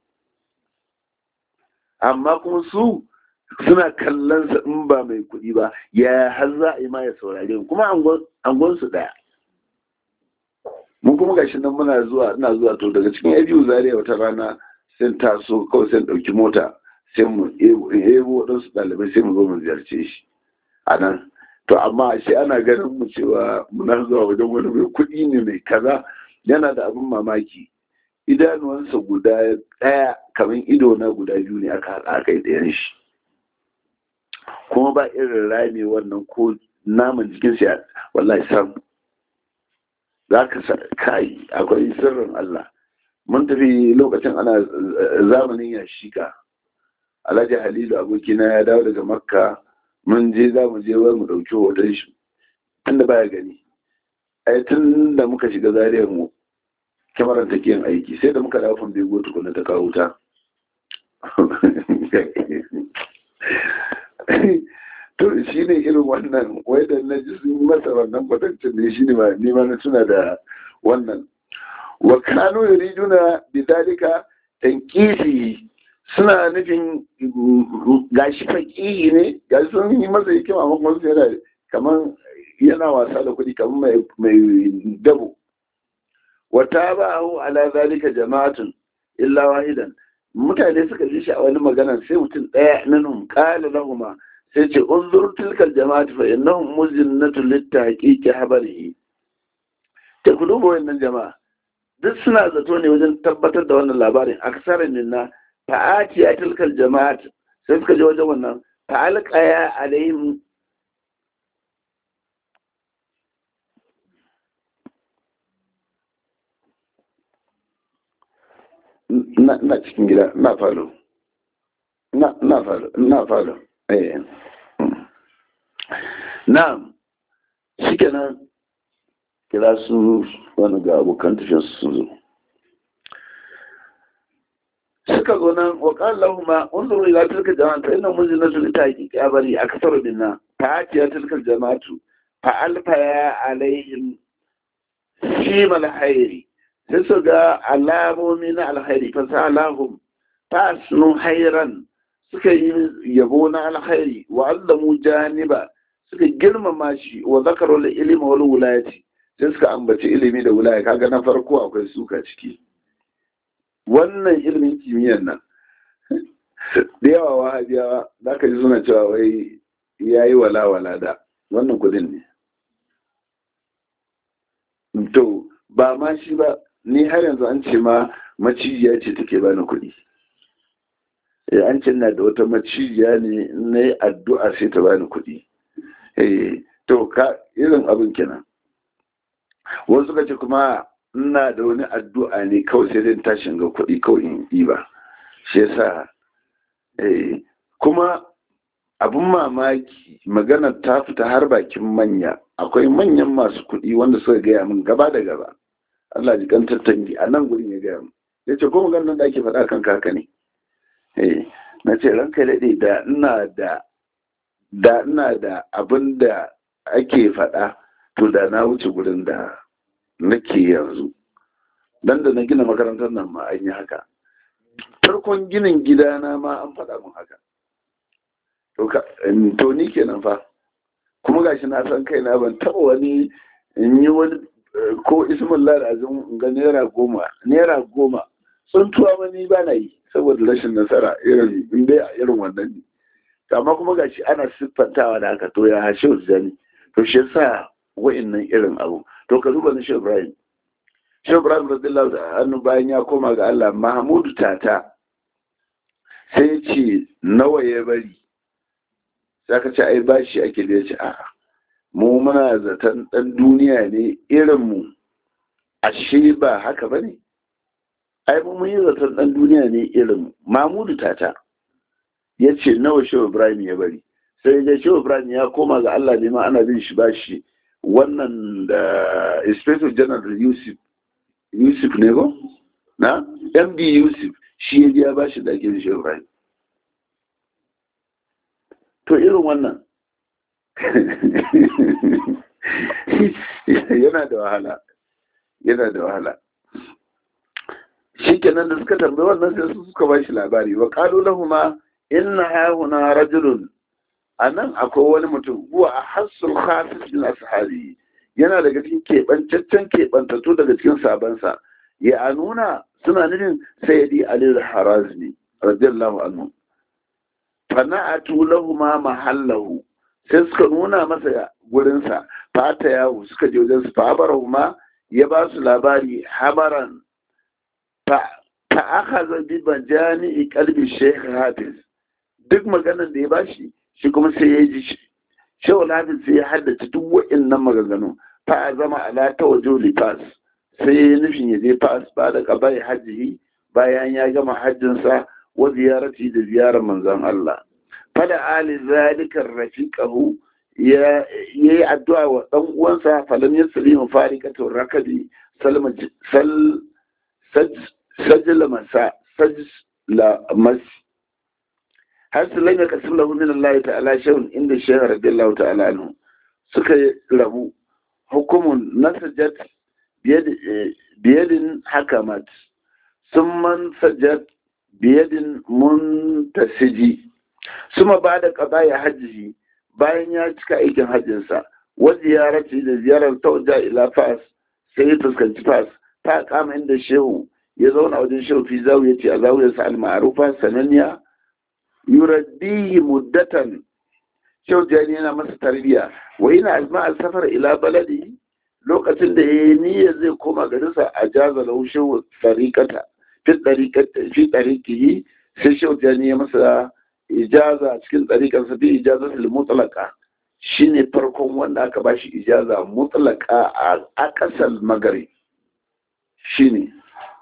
Speaker 1: amma kuma su suna kallon sa in ba mai kuɗi ba ya har za a yi ma ya saurare mu kuma angon su daya mun kuma gashi nan muna zuwa ina zuwa to daga cikin abiyu zaria wata rana sai taso kawai sai ɗauki mota sai mu ebo waɗansu ɗalibai sai mu zo mu ziyarce shi a nan to amma shi ana ganin mu cewa muna zuwa wajen wani mai kuɗi ne mai kaza yana da abin mamaki idanuwansa guda ɗaya kamar ido na guda biyu ne aka haɗa aka yi ɗayan shi kuma ba irin rami wannan ko naman jikinsa wallahi sam za ka sa kai akwai sirrin Allah mun tafi lokacin ana zamanin ya shika alhaji halilu abokina ya dawo daga makka mun je za mu je wai mu ɗauki hoton shi tunda baya gani ai tun da muka shiga zariyar mu kyamarar ta yin aiki sai da muka dawo fan bego tukuna ta kawo ta to shi ne irin wannan wai da na ji sun masa wannan kwatancin ne shi ne ma ni ma na tuna da wannan wa kanu yuriduna bidalika tankisi suna nufin gashi faƙihi ne gashi sun yi masa hikima amma kuma yana kamar yana wasa da kuɗi kamar mai dabo wata ba hu ala zalika jama'atun illa wahidan mutane suka ji shi a wani magana sai mutum ɗaya nanum qala lahuma sai ce unzur tilkal jama'atu fa innahum muzinnatu littaqiqi habarihi ta ku duba wannan jama'a duk suna zato ne wajen tabbatar da wannan labarin aksarin minna fa'ati ya tilkal jama'at sai suka je wajen wannan fa'alqaya alaihim na cikin gida na falo na falo na falo eh na shikenan kira su wani ga abokan tafiyar su zo suka zo nan wa qala lahum unzuru ila tilka jama'at fa inna munzilatu li tahqiqi abari akthar minna fa atiya tilka jama'atu fa alfa ya alaihim fi mal hayri sai su ga alamomi na alkhairi fa salahum fa sunu hayran suka yi yabo na alkhairi wa allamu janiba suka girmama shi wa zakaru ilmi wal wulayati sai suka ambaci ilimi da wulaya kaga na farko akwai suka ciki wannan ilimin kimiyyar nan da yawa wahabiyawa za ka ji suna cewa wai ya yi wala-wala da wannan kudin ne to ba ma shi ba ni har yanzu an ce ma macijiya ce take bani kuɗi an ce na da wata macijiya ne na yi addu'a sai ta bani kuɗi to ka irin abin kenan wasu suka ce kuma ina da wani addu'a ne kawai sai zai tashin ga kuɗi kawai in yi ba shi yasa kuma abin mamaki magana ta fita har bakin manya akwai manyan masu kuɗi wanda suka gaya min gaba da gaba Allah ji kan tattangi a nan gurin ya gaya min ya ce ko maganar da ake faɗa kan kaka ne na ce ranka daɗe da ina da da ina da abin da ake faɗa to da na wuce gurin da nake yanzu dan da na gina makarantar nan ma an yi haka farkon ginin gidana ma an faɗa min haka to ni kenan fa kuma gashi na san kaina ban taɓa wani in yi wani ko ismin azim ga naira goma naira goma sun tuwa wani ba na yi saboda rashin nasara irin in dai a irin wannan ne amma kuma gashi ana siffantawa da haka to ya hashe zani to shi yasa wa'annan irin abu to ka duba na shi ibrahim shi ibrahim radiyallahu da annu bayan ya koma ga Allah mahmudu tata sai ce nawa ya bari sai ka ce ai bashi ake da ce a'a mu muna zaton dan duniya ne irin mu ashe ba haka bane ai mu mun yi zaton dan duniya ne irin mu mahmudu tata ya ce nawa shi ibrahim ya bari sai ya shi ibrahim ya koma ga Allah ne ma ana bin shi bashi wannan da inspector general yusuf yusuf ne ba na md yusuf shi ya biya ba shi da ake shi ibrahim to irin wannan yana da wahala yana da wahala shi kenan da suka tambayi wannan sai su suka ba shi labari wa kalu lahuma inna hahuna rajulun a nan akwai wani mutum huwa a hassul khafis min ashabi yana daga cikin keɓancaccen keɓantattu daga cikin sabansa ya nuna suna nufin sayyidi ali al-harazmi radiyallahu anhu fana'atu lahu ma mahallahu sai suka nuna masa gurinsa fata yawo suka je wajen su fabarahu ma ya ba su labari habaran fa aka zabi bajani kalbi sheikh hafiz duk maganar da ya bashi shi kuma sai ya ji shehu hafiz sai ya haddace duk wa'annan maganganu fa zama ala ta wajo lifas sai ya nufin ya je fas ba da qabai hajji bayan ya gama hajjinsa wa ziyarati da ziyarar manzon Allah fada ali zalika rafiqahu ya yi addu'a wa ɗan uwansa falam ya salimu farikatun rakabi salma sal sajla masa sajla mas har su langa kasim lahu min Allah ta'ala shay'un inda shaykh radiyallahu ta'ala anhu suka rabu hukumun nasajat biyadin hakamat summan sajat biyadin muntasiji suma ba da qada hajji bayan ya cika aikin hajjinsa wa ziyarati da ziyarar tauja ila fas sai ya fuskanci fas ta kama inda shehu ya zauna wajen shehu fi zawiya ce a zawiyar sa al-ma'rufa sananniya yuraddihi muddatan shehu jani yana masa tarbiya wa yana azma al-safar ila baladi lokacin da yayi niyyar zai koma garinsa a jaza lahu shehu tariqata fi tariqati fi tariqihi sai shehu jani ya masa ijaza cikin tsarikarsa bi ijaza mutlaka shine farkon wanda aka bashi ijaza mutlaka a ƙasar magari shine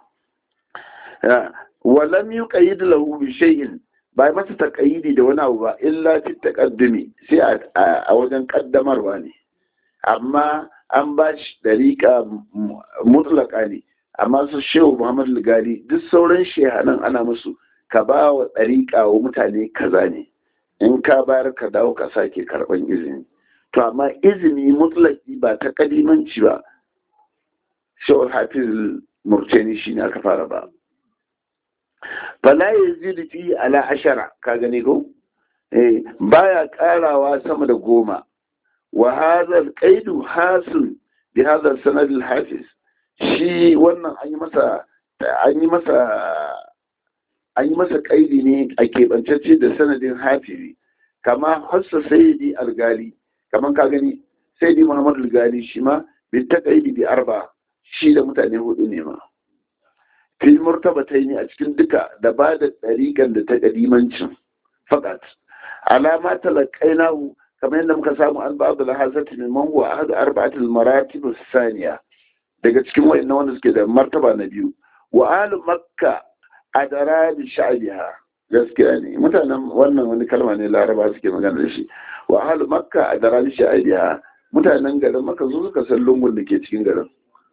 Speaker 1: walam yuqayyid lahu bi shay'in ba masa taqayyidi da wani abu ba illa fi taqaddumi sai a wajen kaddamarwa ne amma an bashi dariƙa mutlaka ne amma su shehu muhammad ligari duk sauran shehanan ana musu ka ba wa ɗariƙa wa mutane kaza ne in ka bayar ka dawo ka sake karɓan izini to amma izini mutlaki ba ta ƙadimanci ba shawar hafiz murtani shi ne aka fara ba fala ya zidi fi ala ashara ka gani ko eh baya karawa sama da goma wa hadha al-qaidu hasil bi hadha sanad al-hafiz shi wannan an yi masa an yi masa an yi masa kaidi ne a keɓancacce da sanadin hafizi kama hassa sayyidi algali kaman ka gani sayyidi muhammad algali shi ma bi ta kaidi bi arba shi da mutane hudu ne ma fil murtabatai ne a cikin duka da ba da ɗariƙan da ta ƙadimancin fakat alama talakainahu kamar yadda muka samu an babu lahazati min mango a hadu arba'atul maratib saniya daga cikin wayannan wanda suke da martaba na biyu wa alu makka adara bi sha'biha gaskiya ne mutanen wannan wani kalma ne laraba suke magana da shi wa alu makka adara bi sha'biha mutanen garin maka su suka san lungun da ke cikin garin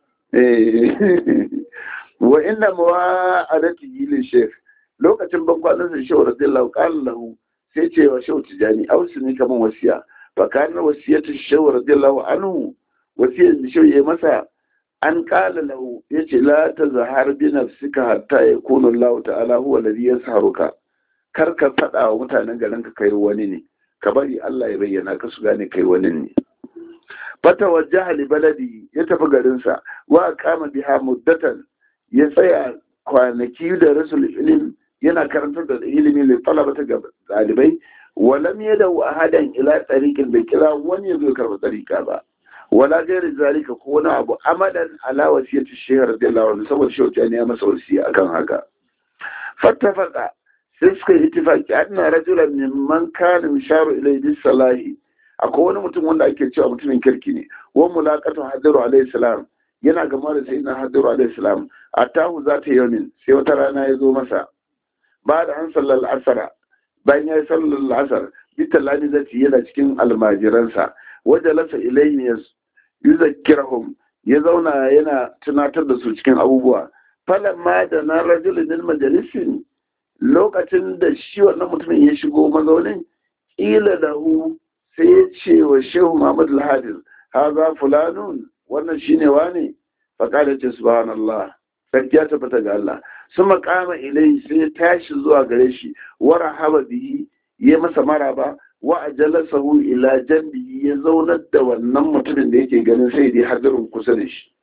Speaker 1: wa inda mawa'adati li sheikh lokacin bankwanin sa shehu radiyallahu qala lahu sai ce wa shehu tijani ausini kaman wasiya fa kana wasiyatu shehu radiyallahu anhu wasiyar da shehu ya masa an qala lahu yace la tazhar bi nafsika hatta yakuna Allah ta'ala huwa alladhi yasharuka kar ka fada wa mutanen garin ka kai wani ne ka bari Allah ya bayyana ka su gane kai wani ne fata wajjaha li baladi ya tafi garinsa wa kama biha muddatan ya tsaya kwanaki da rasul ilim yana karantar da ilimi da talabata ga dalibai walam yada ahadan ila tariqin bai kira wani ya zo karba tariqa ba wala gairi zalika ko wani abu amadan ala wasiyati shehu radiyallahu anhu saboda shehu ne ya masa wasiya akan haka fattafaqa sai suka yi ittifaqi anna rajulan mimman kana misharu ilayhi bis salahi akwai wani mutum wanda ake cewa mutumin kirki ne wa mulaqatu hadiru alayhi salam yana gama da sayyidina hadiru alayhi salam atahu zata yawmin sai wata rana ya zo masa ba da an sallar asara bayan ya yi sallar asar bita lani zati yana cikin almajiransa wajen lasa ilayhi ya yuzakkirahum ya zauna yana tunatar da su cikin abubuwa falan ma da na rajulin majalisin lokacin da shi wannan mutumin ya shigo mazaunin ƙila lahu sai ya ce wa shehu Muhammad al-Hafiz haza fulanun wannan shine wane faqala ce subhanallah sarki ya tabbata ga Allah sun makama ilai sai ya tashi zuwa gare shi wa rahaba bihi ya masa maraba wa ajalasahu ila janbihi ya zaunar da wannan mutumin da yake ganin sai dai hadirin kusa da shi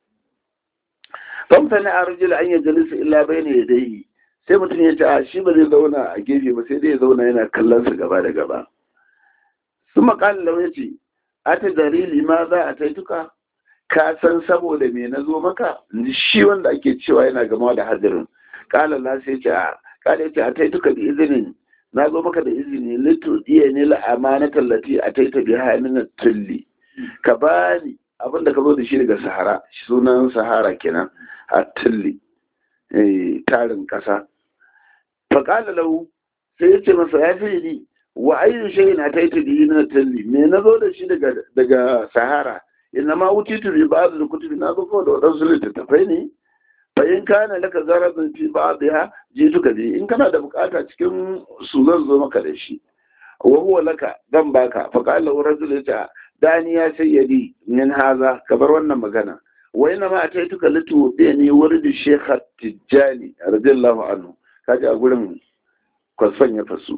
Speaker 1: famtani a rajula an yajalisa illa bayna yadayhi sai mutum ya ce a shi ba zai zauna a gefe ba sai dai ya zauna yana kallon su gaba da gaba sun makalin lau ya ce a ta dalili ma za a taituka ka san saboda me na zo maka shi wanda ake cewa yana gama da hadirin kala la sai ce a kala ce a taituka da izinin na zo maka da izini litu iya ne la amana tallati a taita bi hannun tulli ka bani abinda ka zo da shi daga sahara sunan sahara kenan a tilli tarin ƙasa faƙala lahu sai ya ce masa ya fi ni wa ayyu shay'in ataitu bihi min at-tilli me na zo da shi daga daga sahara inna ma utitu bi ba'd al-kutubi na zo da wadansu littattafai ne fa in kana laka zaradun fi ba'dha jituka bi in kana da bukata cikin su zan zo maka da shi wa huwa laka dan baka fa qala rajul ta dani ya sayyidi min haza ka bar wannan magana wa inna ma ataituka litu dani wurdi shaykh tijani radiyallahu anhu kaji a gurin kwasfan ya fasu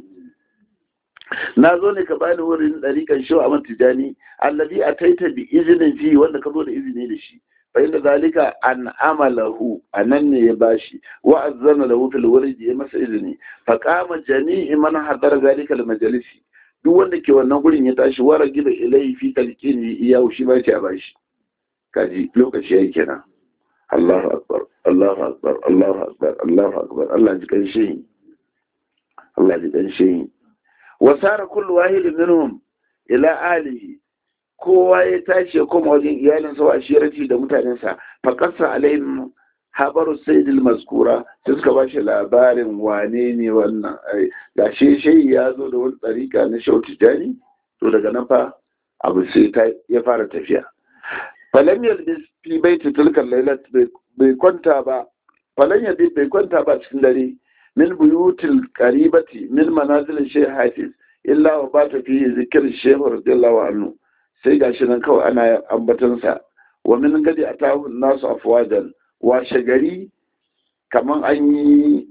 Speaker 1: na zo ne ka bani wurin ɗariƙan shi a tijani allazi a taita bi izinin fi wanda ka zo da izini da shi fa inda zalika an amalahu a nan ne ya bashi wa azzana lahu fil wurdi ya masa izini fa qama jami'i man hadara zalika al majalisi duk wanda ke wannan gurin ya tashi wara gida ilai fi talqini iyahu shi ba a bashi kaji lokaci yayi kenan Allahu akbar Allahu akbar Allahu akbar Allahu akbar Allah ji kan shi Allah ji kan shi wasara kullu wahidin minhum ila alihi kowa ya tashi ya koma wajen iyalinsa wa shirati da mutanensa fa qassa alaihim habaru sayyidil mazkura sai suka bashi labarin wane ne wannan ga shi shi ya zo da wani tsarika na shauti jani to daga nan fa abu sai ta ya fara tafiya falam yalbis fi baiti tilkal lailat bai kwanta ba falan yalbis bai kwanta ba cikin dare من بيوت القريبة من منازل الشيخ حافظ إلا وبات فيه ذكر الشيخ رضي الله عنه sai ga shi nan kawai ana ambatansa wa min gadi a tahun nasu afwajan washe gari kamar an yi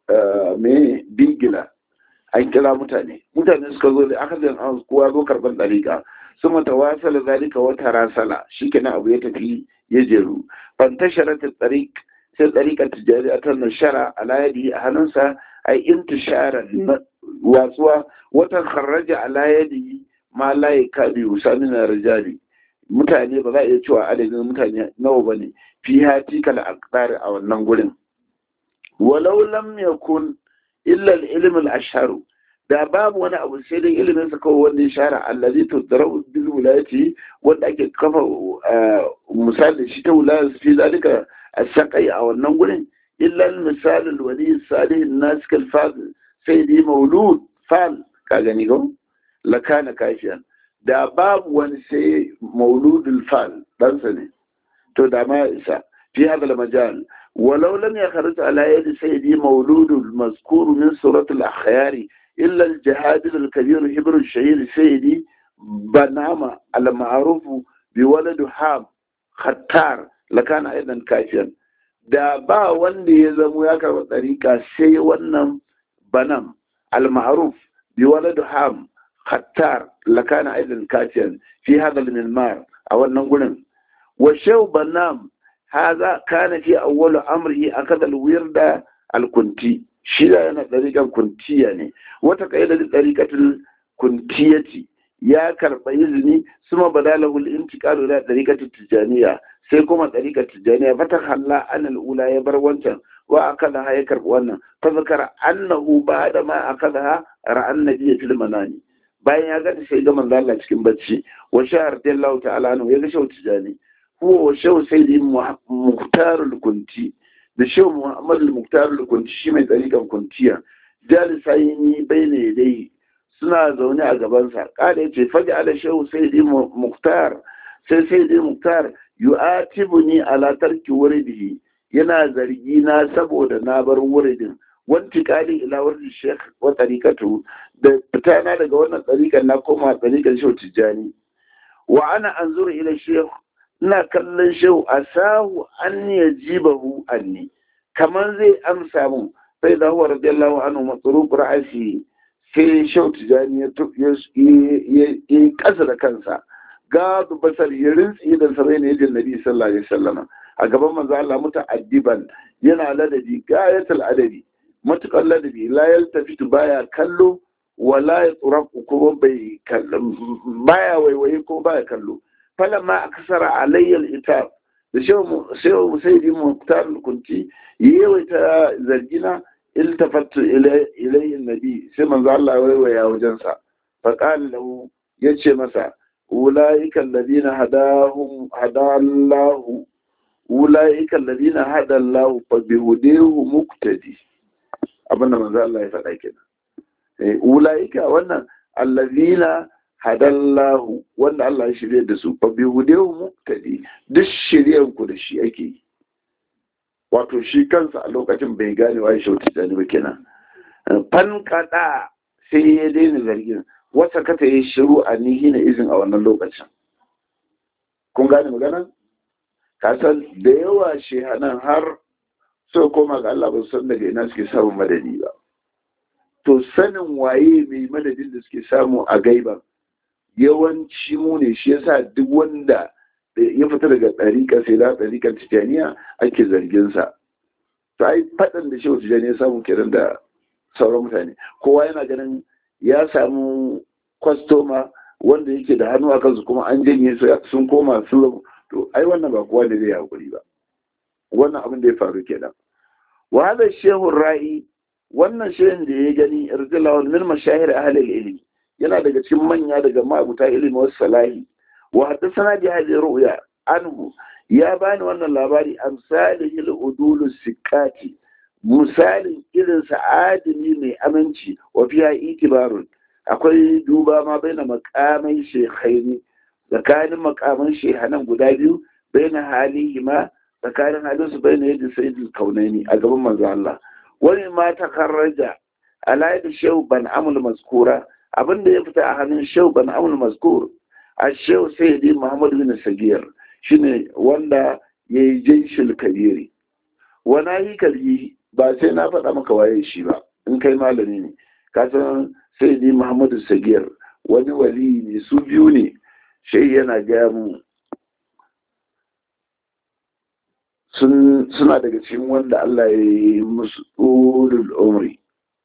Speaker 1: me bigila an kira mutane mutane suka zo da aka zan an kowa zo karban dariƙa su mata wasala zalika wata rasala shikenan abu ya tafi ya jeru fantasharat tariq sai ɗariƙar tijjari a kan shara a layadi a hannunsa a yi intishara watsuwa watan kharraja a layadi ma layi kabi usami na rijali mutane ba za a iya cewa adadin mutane nawa ba ne fi hati kala akdari a wannan gurin walau lam yakun illa al-ilm al-ashharu da babu wani abu sai dai ilimin sa kawai wanda ya shara allazi tudrau bil wilayati wanda ake kafa misali shi ta wilayar fi zalika السقي أو النقل إلا المثال الولي الصالح الناس كالفاضل سيدي مولود فال كاغنيغو لكان كافيا da babu wani sai mauludul fal ɗansa ne to da ma isa fi hadal majal walau lam yakhrij ala yadi sayyidi mauludul mazkur min suratul akhyari illa al jihad al kabir hibr al shahir sayyidi banama al ma'ruf bi walad ham khattar lakana aidan kafiyan da ba wanda ya zamo ya karɓa ɗariƙa sai wannan banam al-ma'ruf bi walad ham khattar lakana aidan kafiyan fi hada al-milmar a wannan gurin wa shaw banam haza kana fi awwal amrihi akada al-wirda al-kunti shi da yana ɗariƙan kuntiya ne wata kaida da ɗariƙatul kuntiyati ya karɓa izini suma badalahu al-intiqalu ila ɗariƙatul tijaniya sai kuma ɗariƙar tijjaniya fata halla an al'ula ya bar wancan wa aka da ya karɓi wannan ta zakara annahu ba da ma aka da ra'an nabiya fil manani bayan ya gani sai ga manzo Allah cikin bacci wa shahar dallahu ta'ala anhu ya ga shau tijjani huwa wa shau sayyidi muhtarul kunti da shau muhammad al-muhtarul kunti shi mai ɗariƙar kuntiya jalisaini bayna yadai suna zaune a gabansa kada yace faja ala shau sayyidi muhtar sai sayyidi muhtar yu'atibuni ala tarki wuridihi yana zargi na saboda na bar wuridin wanti kali ila wuridin sheikh wa tariqatu da fitana daga wannan tariqan na koma tariqan shehu tijani wa ana anzuru ila sheikh ina kallon shehu asahu an yajibahu anni kaman zai amsa mun sai da huwa radiyallahu anhu matruq ra'asi sai shehu tijani ya yi kasa da kansa gadu basar ya rintsi idan sa bai ne yajin nabi sallallahu alaihi wasallam a gaban manzo Allah muta'addiban yana ladabi gayatul adabi matukan ladabi la yaltafitu baya kallo wala yatraku kuma bai kallo baya waiwaye ko baya kallo falamma aksara alayya al-itab da shehu shehu musaidi muhtar kunti yawaita zargina iltafattu ilayhi nabi sai manzo Allah waiwaya wajensa faqala lahu yace masa ulaika alladhina hadahum hadallahu ulaika alladhina hadallahu fa bihudahu muqtadi abinda manzo Allah ya faɗa kenan eh ulaika wannan alladhina hadallahu wanda Allah ya shirye da su fa bihudahu muqtadi duk shiryan ku da shi ake yi wato shi kansa a lokacin bai gane wa shi wata jani ba kenan fan kada sai ya daina zargin wata kata yi shiru a nihi na izin a wannan lokacin kun gane magana kasan da yawa shehanan har so koma ga Allah ba su san daga ina suke samun madadi ba to sanin waye mai madadin da suke samu a gaiban yawanci mu ne shi yasa duk wanda ya fita daga ɗariƙar sai da ɗariƙar tijaniya ake zarginsa to ai faɗin da shehu tijaniya samu kenan da sauran mutane kowa yana ganin ya samu kwastoma wanda yake da hannu a kansu kuma an janye sun koma sun to ai wannan ba kowa ne zai hakuri ba wannan abin da ya faru kenan wa hada shehu ra'i wannan shehun da ya gani irjalawan min mashahir ahli ilmi yana daga cikin manya daga mabuta ilimi wasu salahi wa haddathana bi hadhihi ru'ya anhu ya bani wannan labari amsalihi al-udul sikati misalin irin sa'adini mai aminci wa fiya itibarun akwai duba ma bai na makamai shekhaini tsakanin makaman shehanan guda biyu bai na halihi ma tsakanin halinsu bai na yadda sai kaunaini a gaban manzo Allah wani ma ta karraja ala da shehu ban amul maskura abinda ya fita a hannun shehu ban amul maskur a shehu sayyidi muhammad bin sagir shine wanda ya yi jinshil kabiri wani yi kalbi ba sai na faɗa maka waye shi ba in kai malami ne ka san sai ni muhammadu sagir wani wali ne su biyu ne shi yana gaya mu suna daga cikin wanda Allah ya yi musu ulul umri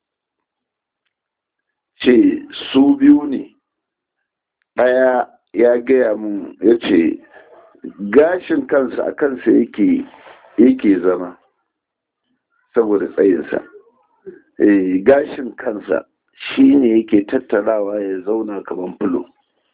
Speaker 1: ce su biyu ne ɗaya ya gaya mun ya ce gashin kansa a kansa yake yake zama saboda tsayinsa gashin kansa shi ne yake tattarawa ya zauna kamar fulo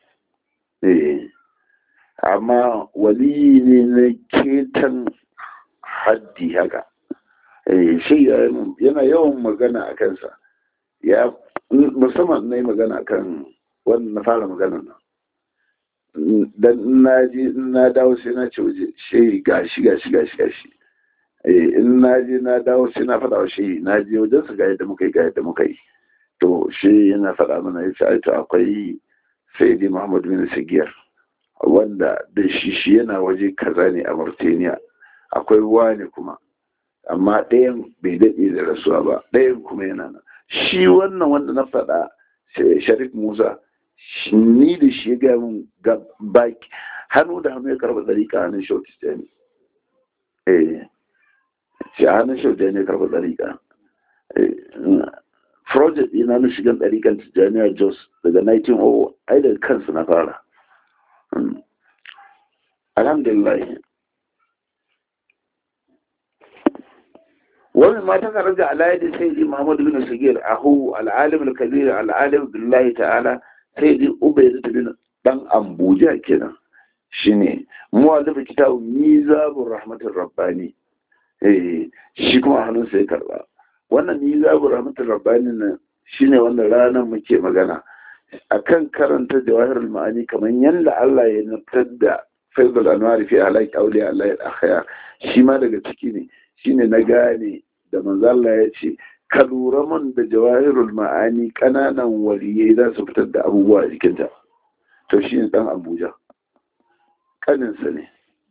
Speaker 1: amma wali ne na ketan haddi haka shi yana yawan magana a kansa ya musamman na yi magana kan wannan na fara magana nan dan na ji na dawo sai na ce waje shi gashi gashi gashi gashi in na je na dawo sai na faɗa wa shi na je wajen su ga yadda muka yi ga yadda muka yi to shi yana faɗa mana ya ce ai to akwai sayyidi muhammad bin sigiyar wanda da shi shi yana waje kaza ne a mauritania akwai wani kuma amma ɗayan bai daɗe da rasuwa ba ɗayan kuma yana nan shi wannan wanda na faɗa sharif musa ni da shi ya gaya min ga baki hannu da hannu ya karɓa ɗariƙa hannun shautistani eh shi a hannun shautistani ya karɓa ɗariƙa project ina na shigan ɗariƙar tijjaniya jos daga 1900 ai daga kansu na fara alhamdulillah wani ma ta karaja alayadi sai di muhammadu bin sagir ahu al'alim al-kabir al'alim billahi ta'ala sai di ubayd bin dan ambuja kenan shine muwallif kitabu mizabur rahmatur rabbani eh shi kuma hannun sai karba wannan mizabur rahmatur rabbani nan shine wannan ranar muke magana akan karanta jawahirul ma'ani kamar yanda Allah ya nutar da faizul anwar fi alaki auliya Allah al-akhyar shi ma daga ciki ne shine na gane da manzo Allah ya ce ka lura mun da jawahirul ma'ani kananan waliyai za su fitar da abubuwa a jikinta to shine dan Abuja kaninsa ne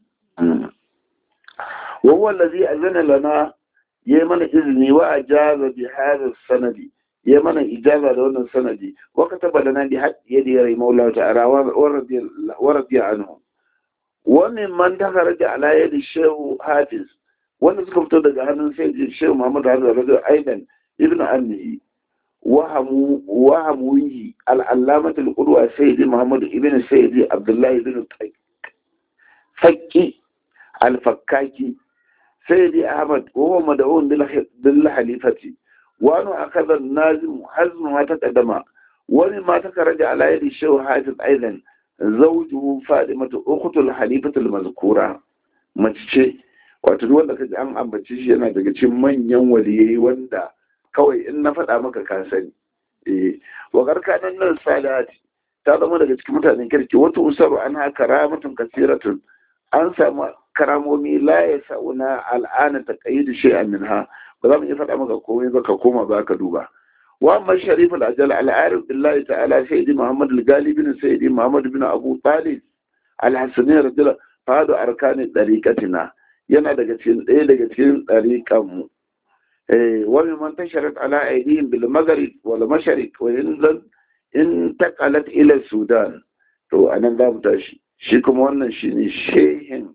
Speaker 1: wa huwa allazi azana lana yayi mana izini wa ajaza bi hadha sanadi ya mana ijaza da wannan sanadi wa kataba lana bi yadi ya maula ta'ala wa radiya anhu wa min man takaraja ala yadi shehu hafiz wanda suka fito daga hannun sai shehu muhammad hafiz radiya aidan ibn annahi wahamu wahamuhi al-allamah al-qudwa sayyidi muhammad ibn sayyidi abdullah ibn fakki al-fakkaki sayyidi ahmad wa huwa mad'un bil halifati وأنا أخذ النازم حزم ما تقدم ولما تخرج على يد الشيخ حافظ أيضا zawju fadimatu ukhtul halifatul mazkura mace ce wato duk wanda kaji an ambace shi yana daga cikin manyan waliyai wanda kawai in na faɗa maka ka sani eh wa garkanan nan salati ta zama daga cikin mutanen kirki wata usaru an haka ramatun kasiratun an samu karamomi la ya sa'una al'ana ta qayyidu shay'an minha ba za mu iya faɗa maka komai ba ka koma ba ka duba wa amma sharif al-ajal al-arif billahi ta'ala sayyidi muhammad al-gali bin sayyidi muhammad bin abu talib al-hasani radiyallahu fadu arkani dariqatina yana daga cikin ɗaya daga cikin dariqan mu eh wa man tasharat ala aydihim bil maghrib wal mashriq wa in in taqalat ila sudan to anan za mu tashi shi kuma wannan shine shehin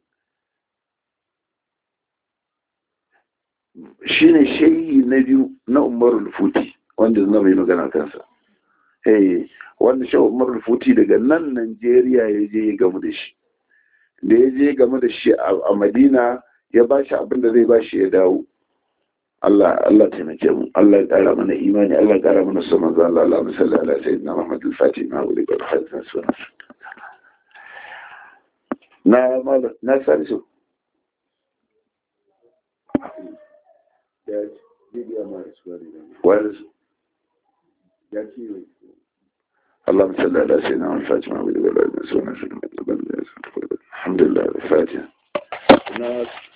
Speaker 1: shine shehi na biyu na umarul futi wanda zama mai magana kansa eh wanda shi umarul futi daga nan Najeriya ya je ya gamu da shi da ya je gamu da shi a Madina ya ba shi abin da zai ba shi ya dawo Allah Allah taimake mu Allah ya kara mana imani Allah ya kara mana son manzo Allah Allah musalli ala sayyidina Muhammad al-Fatih na wuri ga hadin sunan na na sani su that media man is very well that you اللهم صل على سيدنا محمد الفاتحة وعلى آله وصحبه وسلم الحمد لله الفاتحة